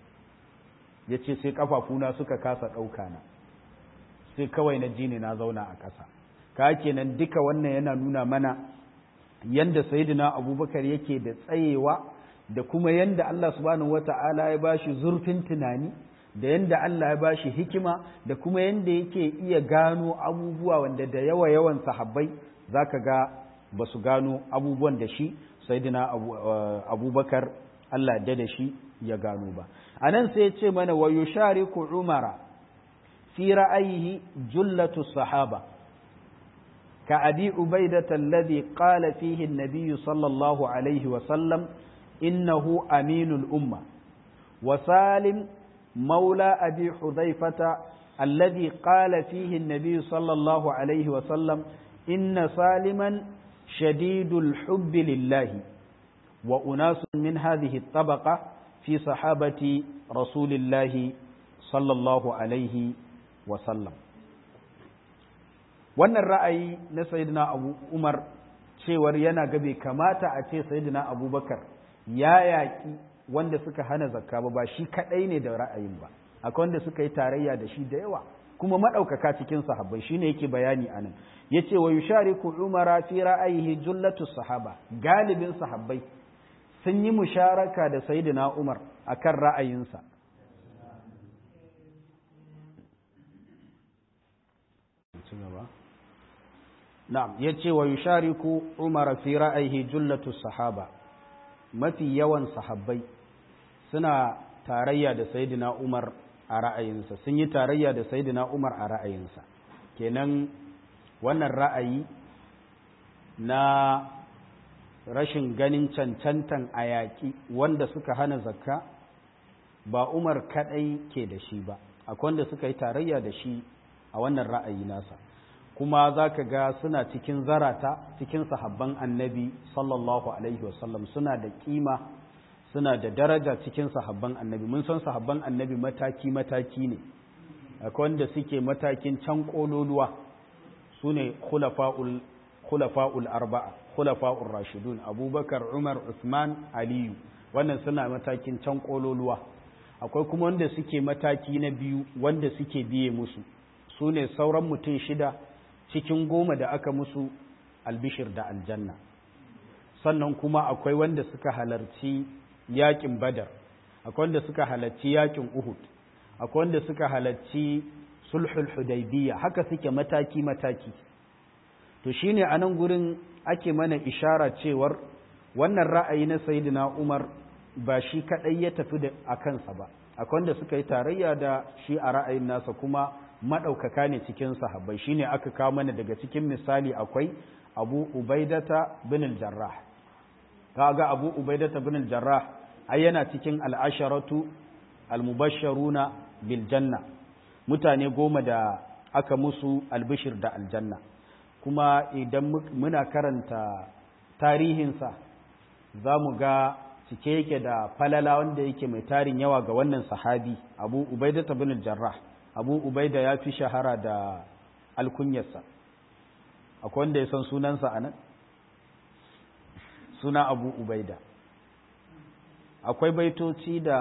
ya ce sai kafafuna suka kasa ɗauka na sai kawai na ji ne na zauna a ƙasa ka kenan duka wannan yana nuna mana yanda sayyidina abubakar yake da tsayewa da kuma yanda Allah subhanahu wata'ala ya bashi zurfin tunani da yanda Allah ya bashi hikima da kuma yanda yake iya gano abubuwa wanda da yawa yawan sahabbai zaka ga ba su gano abubuwan da shi sayyidina abubakar Allah da da shi ya gano ba anan sai ya ce mana wa yushariku umara في رأيه جلة الصحابة كأبي عبيدة الذي قال فيه النبي صلى الله عليه وسلم إنه أمين الأمة وسالم مولى أبي حذيفة الذي قال فيه النبي صلى الله عليه وسلم إن سالما شديد الحب لله وأناس من هذه الطبقة في صحابة رسول الله صلى الله عليه وسلم wannan ra'ayi na sayyidina abu umar cewar yana gabe kamata a ce sayyidina abubakar ya yaƙi wanda suka hana zakka ba ba shi kaɗai ne da ra'ayin ba akwai wanda suka yi tarayya da shi da yawa kuma maɗaukaka cikin sahabbai shine yake bayani anan yace wa yushariku umara fi ra'ayihi jullatu sahaba galibin sahabbai sun yi musharaka da sayyidina umar akan ra'ayinsa na'am yace wa yushariku umara fi ra'ayihi jullatu sahaba mafi yawan sahabbai suna tarayya da sayyidina umar a ra'ayinsa sun yi tarayya da sayyidina umar a ra'ayinsa kenan wannan ra'ayi na rashin ganin cancantan a yaƙi wanda suka hana zakka ba umar kaɗai ke da shi ba akwai wanda suka yi tarayya da shi a wannan ra'ayi nasa kuma za ka ga suna cikin zarata cikin sahabban annabi sallallahu alaihi wasallam suna da kima suna da daraja cikin sahabban annabi mun san sahabban annabi mataki-mataki ne akwai wanda suke matakin can ƙololuwa su ne khulafa'ul arba'a khulafa'ul rashidun abubakar umar usman aliyu wannan suna matakin can ƙololuwa akwai kuma wanda suke mataki na biyu wanda suke biye musu su ne sauran mutum shida cikin goma da aka musu albishir da aljanna sannan kuma akwai wanda suka halarci yakin badar akwai wanda suka halarci yakin uhud akwai wanda suka halarci sulhul hudaybiyya haka suke mataki mataki to shine a nan gurin ake mana ishara cewar wannan ra'ayi na sayyidina umar ba shi kadai ya tafi da a kansa ba akwai wanda suka yi tarayya da shi a ra'ayin nasa kuma maɗaukaka ne cikin sahabbai shine aka kawo mana daga cikin misali akwai abu ubaidata bin al-jarrah kaga abu ubaidata bin al-jarrah ai yana cikin al'asharatu al-mubashsharuna bil janna mutane goma da aka musu albishir da aljanna kuma idan muna karanta tarihinsa za mu ga cike yake da falala wanda yake mai tarin yawa ga wannan sahabi abu ubaidata bin al-jarrah abu ubaida ya fi shahara da alkunyarsa akwai wanda ya san sunansa a nan suna abu ubaida akwai baitoci da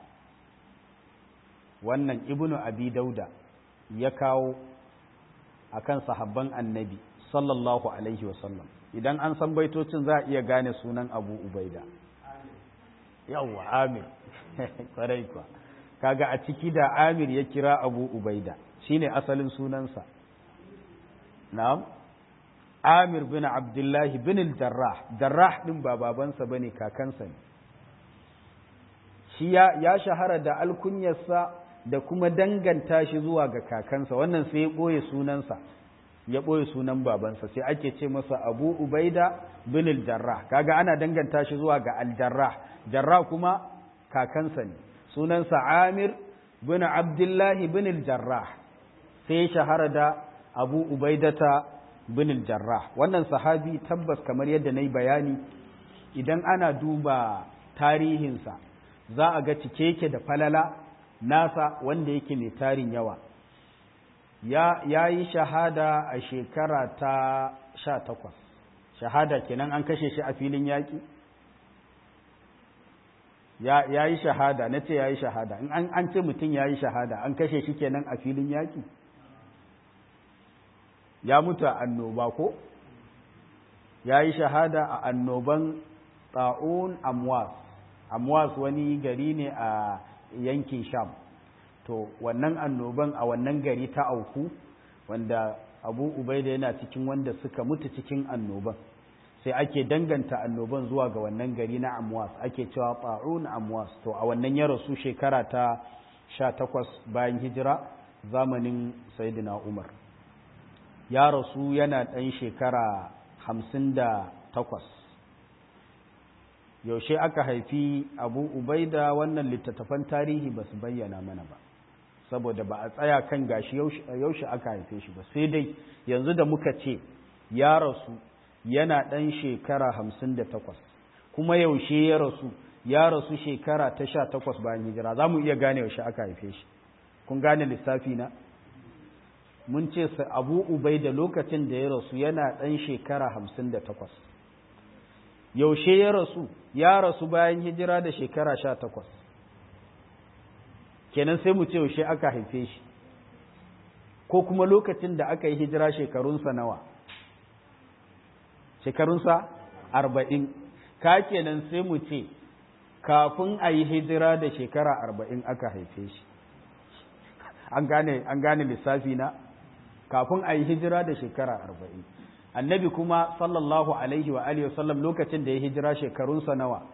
wannan ibnu abi dauda ya kawo akan sahabban annabi sallallahu alaihi wasallam idan an san baitocin za a iya gane sunan abu ubaida yawwa amir kwarai kwa kaga a ciki da amir ya kira abu ubaida shine asalin sunansa na'am amir bin abdullahi bin jarrah jarrah din ba babansa bane kakansa ne shi ya shahara da alkunyarsa da kuma danganta shi zuwa ga kakansa wannan sai ya ɓoye sunansa ya ɓoye sunan babansa sai ake ce masa abu ubaida bin jarrah kaga ana danganta shi zuwa ga aljarrah jarrah kuma kakansa ne sunansa amir bin abdullahi bin jarrah sai ya shahara da abu ubaidata bin jarrah wannan sahabi tabbas kamar yadda na yi bayani idan ana duba tarihinsa za a ga cike yake da falala nasa wanda yake mai tarin yawa ya, ya yi shahada a shekara ta sha takwas shahada kenan an kashe shi a filin yaƙi ya, ya yi shahada na ce ya yi shahada in an, an ce mutum ya yi shahada an kashe shi kenan a filin yaƙi ya mutu a annoba ko ya yi shahada a annoban ta'un amwas amwas wani gari ne a yankin sham to wannan annoban a wannan gari ta auku wanda abu ubaida yana cikin wanda suka mutu cikin annoban sai ake danganta annoban zuwa ga wannan gari na amwas ake cewa ta'un amwas to a wannan ya rasu shekara ta sha takwas bayan hijira zamanin sayidina umar ya rasu yana ɗan shekara hamsin da takwas yaushe aka haifi abu ubaida wannan littattafan tarihi ba su bayyana mana ba saboda ba a tsaya kan gashi yaushe aka haife shi ba sai dai yanzu da muka ce ya rasu yana ɗan shekara hamsin da takwas kuma yaushe ya rasu ya rasu shekara ta sha takwas bayan hijira za mu iya gane yaushe aka haife shi kun gane lissafi na mun ce abu ubai da lokacin da ya rasu yana ɗan shekara hamsin da takwas yaushe ya rasu ya rasu bayan hijira da shekara sha takwas kenan sai mu ce yaushe aka haife shi ko kuma lokacin da aka yi hijira shekarunsa nawa shekarunsa arba'in ka kenan sai mu ce kafin a yi hijira da shekara arba'in aka haife shi an gane lissafi na kafin a yi hijira da shekara arba'in annabi kuma sallallahu alaihi wa alihi wasallam lokacin da ya hijira shekarunsa nawa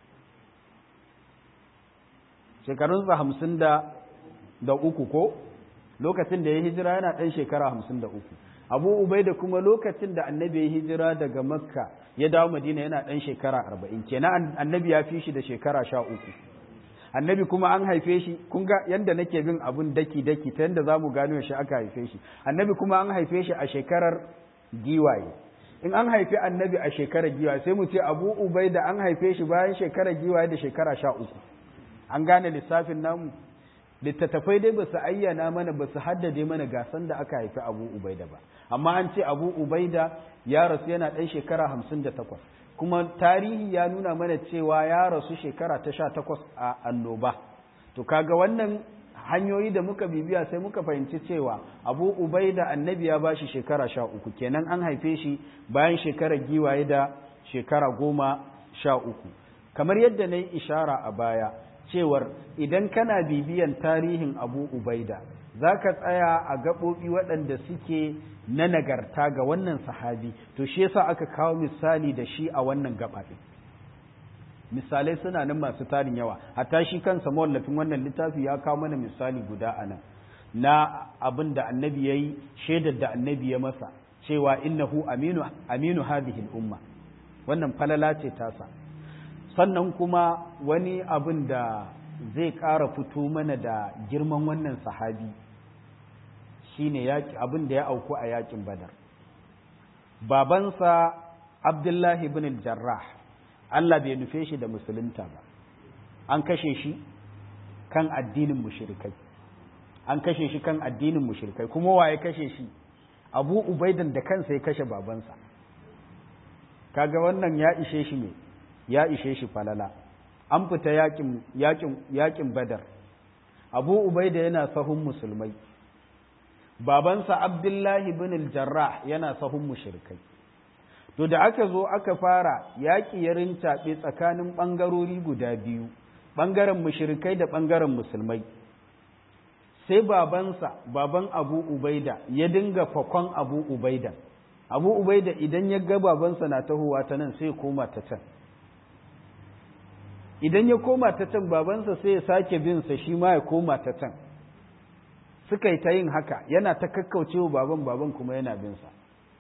shekarunsa hamsin da uku ko lokacin da ya hijira yana ɗan shekara hamsin da uku abu ubai da kuma lokacin da annabi ya hijira daga makka ya dawo madina yana ɗan shekara arba'in kenan annabi ya fi shi da shekara sha uku annabi kuma an haife shi kun ga yanda nake bin abun daki daki ta yanda zamu gano shi aka haife shi annabi kuma an haife shi a shekarar giwaye in an haifi annabi a shekarar giwaye sai mu ce abu ubai da an haife shi bayan shekarar giwaye da shekara sha uku an gane lissafin namu littattafai dai ba su ayyana mana ba su haddade mana gasan da aka haifi abu ubaida ba amma an ce abu ubaida ya rasu yana ɗan shekara hamsin da takwas kuma tarihi ya nuna mana cewa ya rasu shekara ta sha takwas a annoba to kaga wannan hanyoyi da muka bibiya sai muka fahimci cewa abu ubaida annabi ya bashi shekara sha uku kenan an haife shi bayan shekarar giwaye da shekara goma sha uku kamar yadda na yi ishara a baya cewar idan kana bibiyan tarihin abu ubaida za ka tsaya a gaɓoɓi waɗanda suke na nagarta ga wannan sahabi to shi yasa aka kawo misali da shi a wannan gaɓaɗe misalai suna nan masu tarin yawa hatta shi kansa mawallafin wannan littafi ya kawo mana misali guda a nan na abin da annabi ya yi shaidar da annabi ya masa cewa innahu aminu aminu hadhihi umma wannan falala ce tasa sannan kuma wani abin da zai ƙara fito mana da girman wannan sahabi shine abin da ya auku a yakin badar babansa abdullahi bin jarrah Allah bai nufe shi da musulunta ba an kashe shi kan addinin mushrikai an kashe shi kan addinin mushrikai kuma waye kashe shi abu ubaidan da kansa ya kashe babansa kaga wannan ya ishe shi ne ya ishe shi falala an fita yakin yakin yakin badar abu ubaida yana sahun musulmai babansa abdullahi bin jarrah yana sahun mushrikai to da aka zo aka fara yaƙi ya rintaɓe tsakanin ɓangarori guda biyu ɓangaren mushrikai da ɓangaren musulmai sai babansa baban abu ubaida ya dinga fakon abu ubaida abu ubaida idan ya ga babansa na tahowa ta nan sai koma ta can idan ya koma ta can babansa sai ya sake bin sa shi ma ya koma ta can suka yi ta yin haka yana ta kakkaucewa baban baban kuma yana bin sa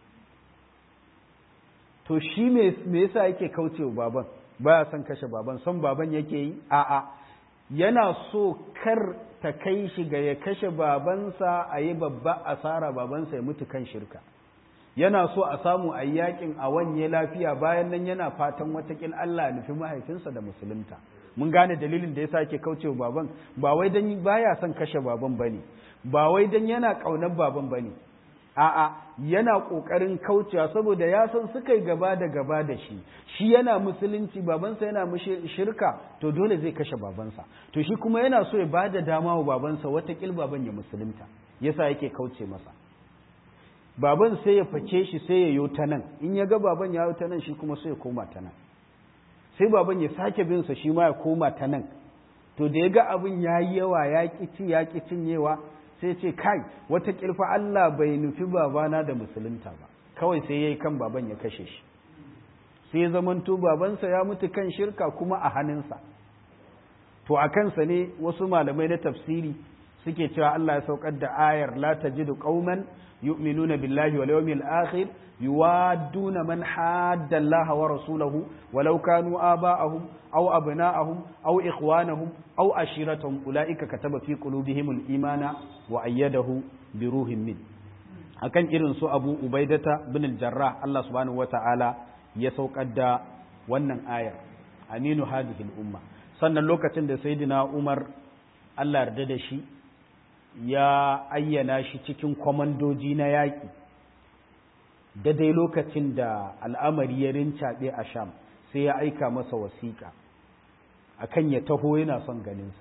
to shi me yasa yake kaucewa baban baya son kashe baban son baban yake yi a'a yana so kar ta kai shi ga ya kashe babansa a yi babba asara babansa ya mutu kan shirka yana so a samu a yakin a wanye lafiya bayan nan yana fatan watakil Allah nufi mahaifinsa da musulunta mun gane dalilin da yasa yake kaucewa baban ba wai dan baya son kashe baban bane ba wai dan yana kaunar baban bane a'a yana kokarin kaucewa saboda ya san suka yi gaba da gaba da shi shi yana musulunci babansa yana shirka to dole zai kashe babansa to shi kuma yana so ya bada dama wa babansa watakil baban ya musulunta yasa yake kauce masa baban sai ya face shi sai ya yo ta nan in ya ga baban ya yo ta nan shi kuma sai ya koma ta nan sai baban ya sake bin sa shi ma ya koma ta nan to da ya ga abin ya yi yawa ya ƙi ci ya ƙi cinyewa sai ce kai wata ƙirfa Allah bai nufi babana da musulunta ba kawai sai ya yi kan baban ya kashe shi sai ya zamanto babansa ya mutu kan shirka kuma a hannunsa to a kansa ne wasu malamai na tafsiri suke cewa Allah ya saukar da ayar la tajidu qauman yu'minuna billahi wal yawmil akhir yuwadduna man hadda Allah wa rasulahu walau kanu aba'ahum aw abna'ahum aw ikhwanahum aw ashiratahum ulaika kataba fi qulubihimul imana wa ayyadahu bi ruhin min akan irin su Abu Ubaidata bin al-Jarrah Allah subhanahu wata'ala ya saukar da wannan ayar aminu hadhihi al-umma sannan lokacin da sayyidina Umar Allah yarda da shi ya ayyana shi cikin kwamandoji na yaƙi daidai lokacin da al'amari ya rincaɓe a sham sai ya aika masa wasiƙa akan ya taho yana son ganinsa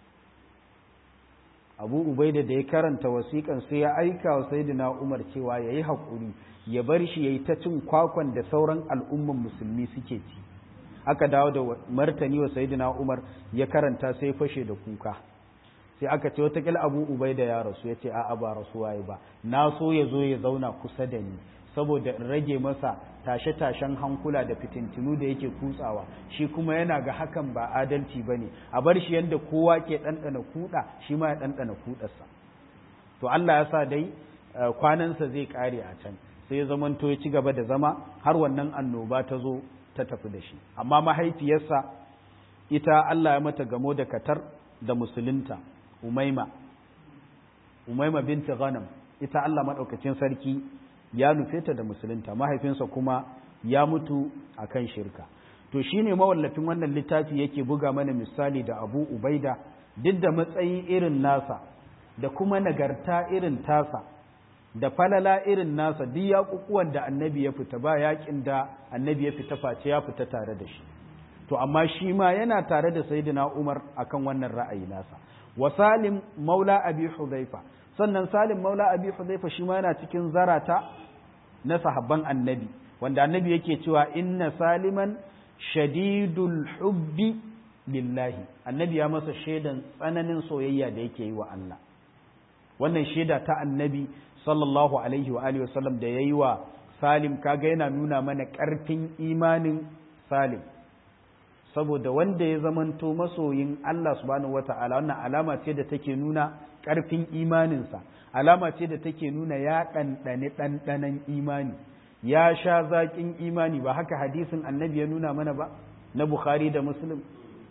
abu ubaida da ya karanta wasiƙan sai ya aika wa sayyidina umar cewa ya yi haƙuri ya bar shi ya yi ta cin kwakwan da sauran al'umman musulmi suke ci aka dawo da martani wa sayyidina umar ya karanta sai fashe da kuka sai aka ce watakila abu ubaida ya rasu ya ce a'a ba rasuwa ba na so ya zo ya zauna kusa da ni saboda in rage masa tashe-tashen hankula da fitintinu da yake kutsawa shi kuma yana ga hakan ba adalci ba ne a bar shi yadda kowa ke ɗanɗana kuɗa shi ma ya ɗanɗana kuɗarsa to Allah ya sa dai kwanansa zai ƙare a can sai ya zamanto ya ci gaba da zama har wannan annoba ta zo ta tafi da shi amma mahaifiyarsa ita Allah ya mata gamo da katar da musulunta umaima umaima binti ghanam ita Allah maɗaukacin sarki ya nufe ta da musulunta mahaifinsa kuma ya mutu akan shirka to shine mawallafin wannan littafi yake buga mana misali da Abu Ubaida duk da matsayi irin nasa da kuma nagarta irin tasa da falala irin nasa duk yaƙuƙuwan da annabi ya fita ba yaƙin da annabi ya fita face ya fita tare da shi to amma shi ma yana tare da sayyidina Umar akan wannan ra'ayi nasa wa Salim maula Abi Hudhaifa sannan Salim maula Abi Hudhaifa shi ma yana cikin zarata na sahabban annabi wanda annabi yake cewa inna Saliman shadidul hubbi lillahi annabi ya masa shaidan tsananin soyayya da yake yi wa Allah wannan shaida ta annabi sallallahu alaihi wa alihi wasallam da yayi wa Salim kaga yana nuna mana ƙarfin imanin Salim saboda wanda ya zamanto masoyin Allah subhanahu wata'ala wannan alama ce da take nuna ƙarfin imaninsa alama ce da take nuna ya ɗanɗani ɗanɗanan imani ya sha zaƙin imani ba haka hadisin annabi ya nuna mana ba na Bukhari da Muslim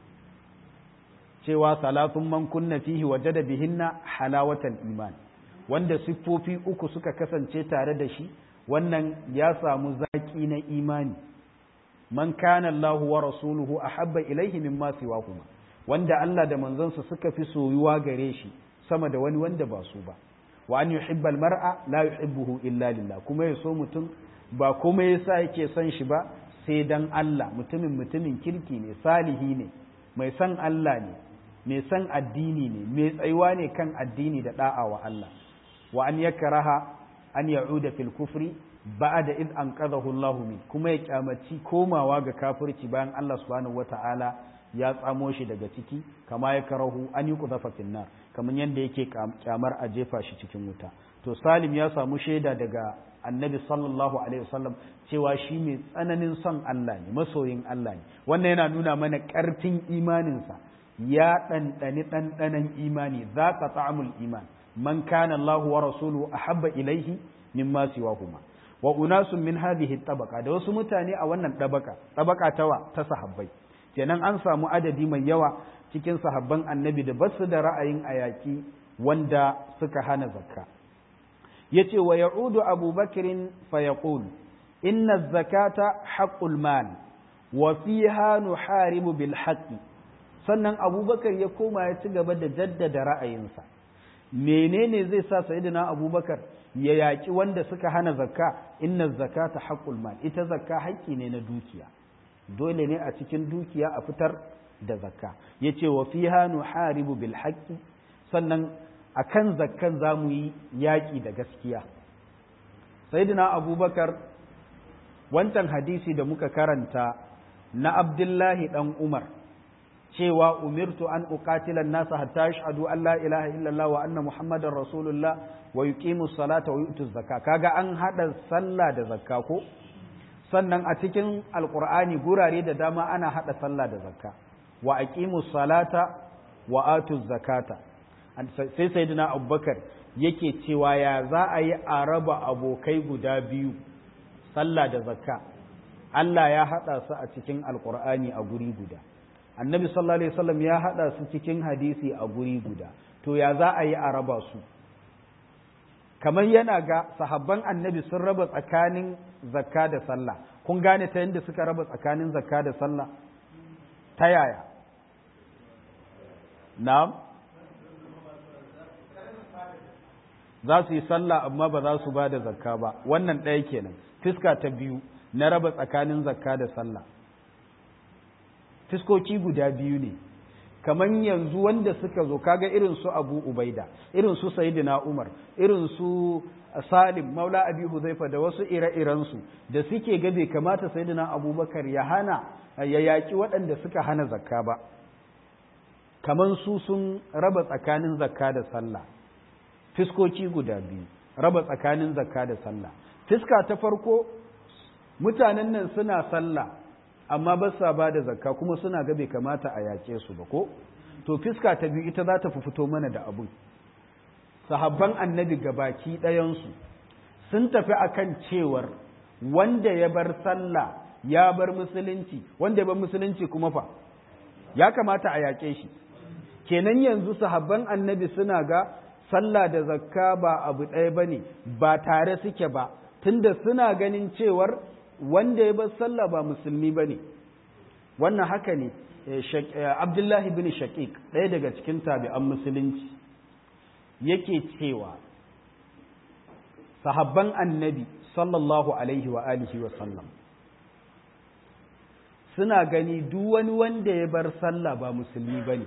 cewa salatun man kunna fihi wajada bihinna halawatal iman wanda siffofi uku suka kasance tare da shi wannan ya samu zaƙi na imani man kana Allahu wa rasuluhu ahabba ilaihi mimma siwahuma wanda Allah da manzansa suka fi soyuwa gare shi sama da wani wanda ba su ba wa an yuhibba mar'a la yuhibbuhu illa lillah kuma ya so mutum ba kuma yasa yake son shi ba sai dan Allah mutumin mutumin kirki ne salihi ne mai san Allah ne mai san addini ne mai tsayuwa ne kan addini da da'a wa Allah wa an yakraha an ya'uda fil kufri ba'da id anqadhahu Allahu min kuma ya kyamaci komawa ga kafirci bayan Allah subhanahu wata'ala ya tsamo shi daga ciki kama ya karahu an yi kuzafa finnar kamar yadda yake kyamar a jefa shi cikin wuta to salim ya samu shaida daga annabi sallallahu alaihi wasallam cewa shi mai tsananin son Allah ne masoyin Allah ne wannan yana nuna mana ƙarfin imaninsa ya ɗanɗani ɗanɗanan imani za ka ta'amul iman man kana Allah wa rasuluhu ahabba ilaihi mimma siwahuma wa unasun min hadhihi tabaka da wasu mutane a wannan tabaka tabaka tawa ta sahabbai kenan an samu adadi mai yawa cikin sahabban annabi da basu da ra'ayin ayaki wanda suka hana zakka yace wa ya'udu abubakrin fa yaqul inna zakata haqqul mal wa fiha nuharibu bil haqqi sannan abubakar ya koma ya ci gaba da jaddada ra'ayinsa menene zai sa sayyidina abubakar ya yaƙi wanda suka hana zakka inna zakata haqqul mal ita zakka haƙƙi ne na dukiya dole ne a cikin dukiya a fitar da zakka yace wa fiha nuharibu bil haqqi sannan akan zakkan zamu yi yaƙi da gaskiya sayyidina abubakar wancan hadisi da muka karanta na abdullahi dan umar cewa umirtu an uqatila an-nasa hatta yashhadu an la ilaha illallah wa anna muhammadar rasulullah wa yuqimu salata wa yu'tu zakka kaga an hada sallah da zakka ko sannan a cikin alqur'ani gurare da dama ana hada sallah da zakka wa aqimu salata wa atu zakata sai sayyidina abubakar yake cewa ya za a yi a raba abokai guda biyu sallah da zakka Allah ya haɗa su a cikin alkur'ani a guri guda annabi sallallahu alaihi wasallam ya haɗa su cikin hadisi a guri guda to ya za a yi a raba su kamar yana ga sahabban annabi sun raba tsakanin zakka da sallah kun gane ta yadda suka raba tsakanin zakka da sallah ta yaya na'am za su yi sallah amma ba za su ba da zakka ba wannan ɗaya kenan fiska ta biyu na raba tsakanin zakka da sallah fiskoki guda biyu ne kamar yanzu wanda suka zo kaga irin su abu ubaida irin su sayyidina umar irin su salim maula abi huzaifa da wasu ire-irensu da suke ga bai kamata sayyidina abubakar ya hana ya yaƙi waɗanda suka hana zakka ba kamar su sun raba tsakanin zakka da sallah fiskoki guda biyu raba tsakanin zakka da sallah fiska ta farko mutanen nan suna sallah amma ba sa ba da zakka kuma suna ga bai kamata a yaƙe su ba ko to fiska ta biyu ita za ta fi fito mana da abun sahabban annabi gabaki ɗayansu sun tafi akan cewar wanda ya bar sallah ya bar musulunci wanda ya bar musulunci kuma fa ya kamata a yaƙe shi kenan yanzu sahabban annabi suna ga sallah da zakka ba abu ɗaya ba ne ba tare suke ba tunda suna ganin cewar wanda ya bar sallah ba musulmi ba ne wannan haka ne abdullahi bin shaqiq ɗaya daga cikin tabi'an musulunci yake cewa sahabban annabi sallallahu alaihi wa alihi wa sallam suna gani duk wani wanda ya bar sallah ba musulmi ba ne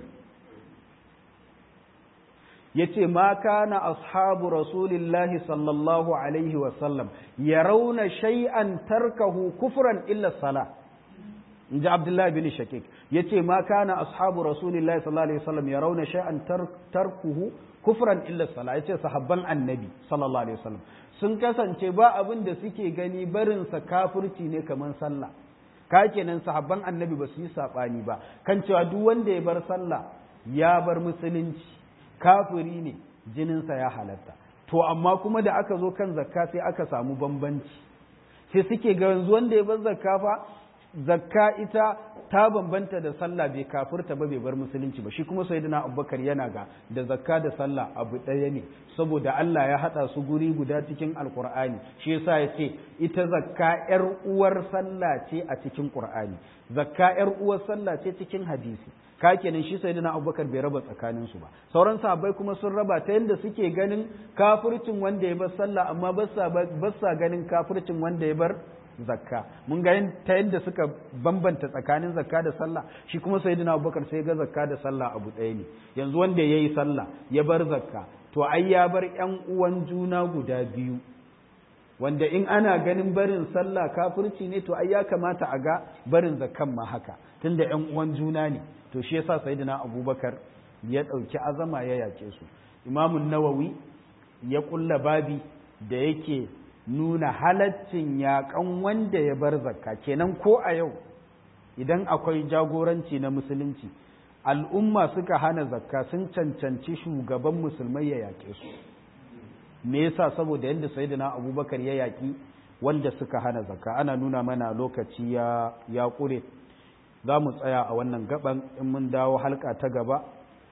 ya ce ma kana ashabu rasulillahi sallallahu alaihi wasallam ya rauna shay'an tarkahu kufran illa sala in ji abdullahi bin shakik ya ce ma kana ashabu rasulillahi sallallahu alaihi wasallam ya rauna shay'an tarkuhu kufran illa sala ya ce sahabban annabi sallallahu alaihi wasallam sun kasance ba abin da suke gani barinsa kafirci ne kamar sallah ka kenan sahabban annabi ba su yi saɓani ba kan cewa duk wanda ya bar sallah ya bar musulunci kafiri ne jininsa ya halatta to amma kuma da aka zo kan zakka sai aka samu bambanci sai suke ga yanzu wanda ya bar zakka fa zakka ita ta bambanta da sallah bai kafirta ba bai bar musulunci ba shi kuma sayyidina abubakar yana ga da zakka da sallah abu ɗaya ne saboda Allah ya haɗa su guri guda cikin alkur'ani shi yasa ya ce ita zakka yar uwar sallah ce a cikin qur'ani zakka yar uwar sallah ce cikin hadisi ka kenan shi sayyidina abubakar bai raba tsakanin su ba sauran sahabbai kuma sun raba ta yadda suke ganin kafircin wanda ya bar sallah amma ba sa ganin kafircin wanda ya bar zakka mun ga ta yadda suka bambanta tsakanin zakka da sallah shi kuma sayyidina abubakar sai ga zakka da sallah abu ɗaya ne yanzu wanda ya yi sallah ya bar zakka to ai ya bar ƴan uwan juna guda biyu wanda in ana ganin barin sallah kafirci ne to ai ya kamata a ga barin zakkan ma haka tunda ƴan uwan juna ne to shi yasa sayyidina abubakar ya ɗauki azama ya yaƙe su imamun nawawi ya ƙulla babi da yake nuna halaccin yaƙan wanda ya bar zakka kenan ko a yau idan akwai jagoranci na musulunci al'umma suka hana zakka sun cancanci shugaban musulmai ya yaƙe su me yasa saboda yadda sayyidina abubakar ya yaƙi wanda suka hana zakka ana nuna mana lokaci ya ya ƙure za mu tsaya a wannan gaban in mun dawo halka ta gaba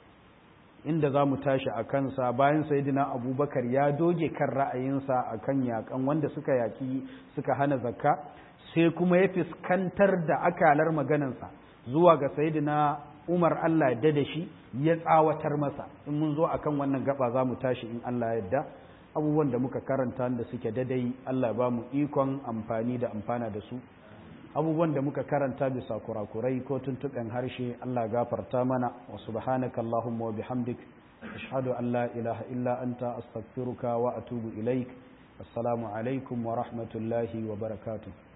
inda za mu tashi a kansa bayan sayidina abubakar ya doge kan ra'ayinsa a kan yakan wanda suka yaki suka hana zakka sai kuma ya fuskantar da akalar maganansa zuwa ga sayidina umar allah yadda da shi ya tsawatar masa in mun zo akan wannan gaba za mu tashi in allah yadda abubuwan da muka karanta da suke dadai allah ba mu ikon amfani da amfana da su abubuwan da muka karanta bisa kurakurai ko tuntuɓen harshe Allah gafarta mana wa subhanaka Allahumma wa bihamdik ashhadu an la ilaha illa anta astaghfiruka wa atubu ilaik assalamu alaikum wa rahmatullahi wa barakatuh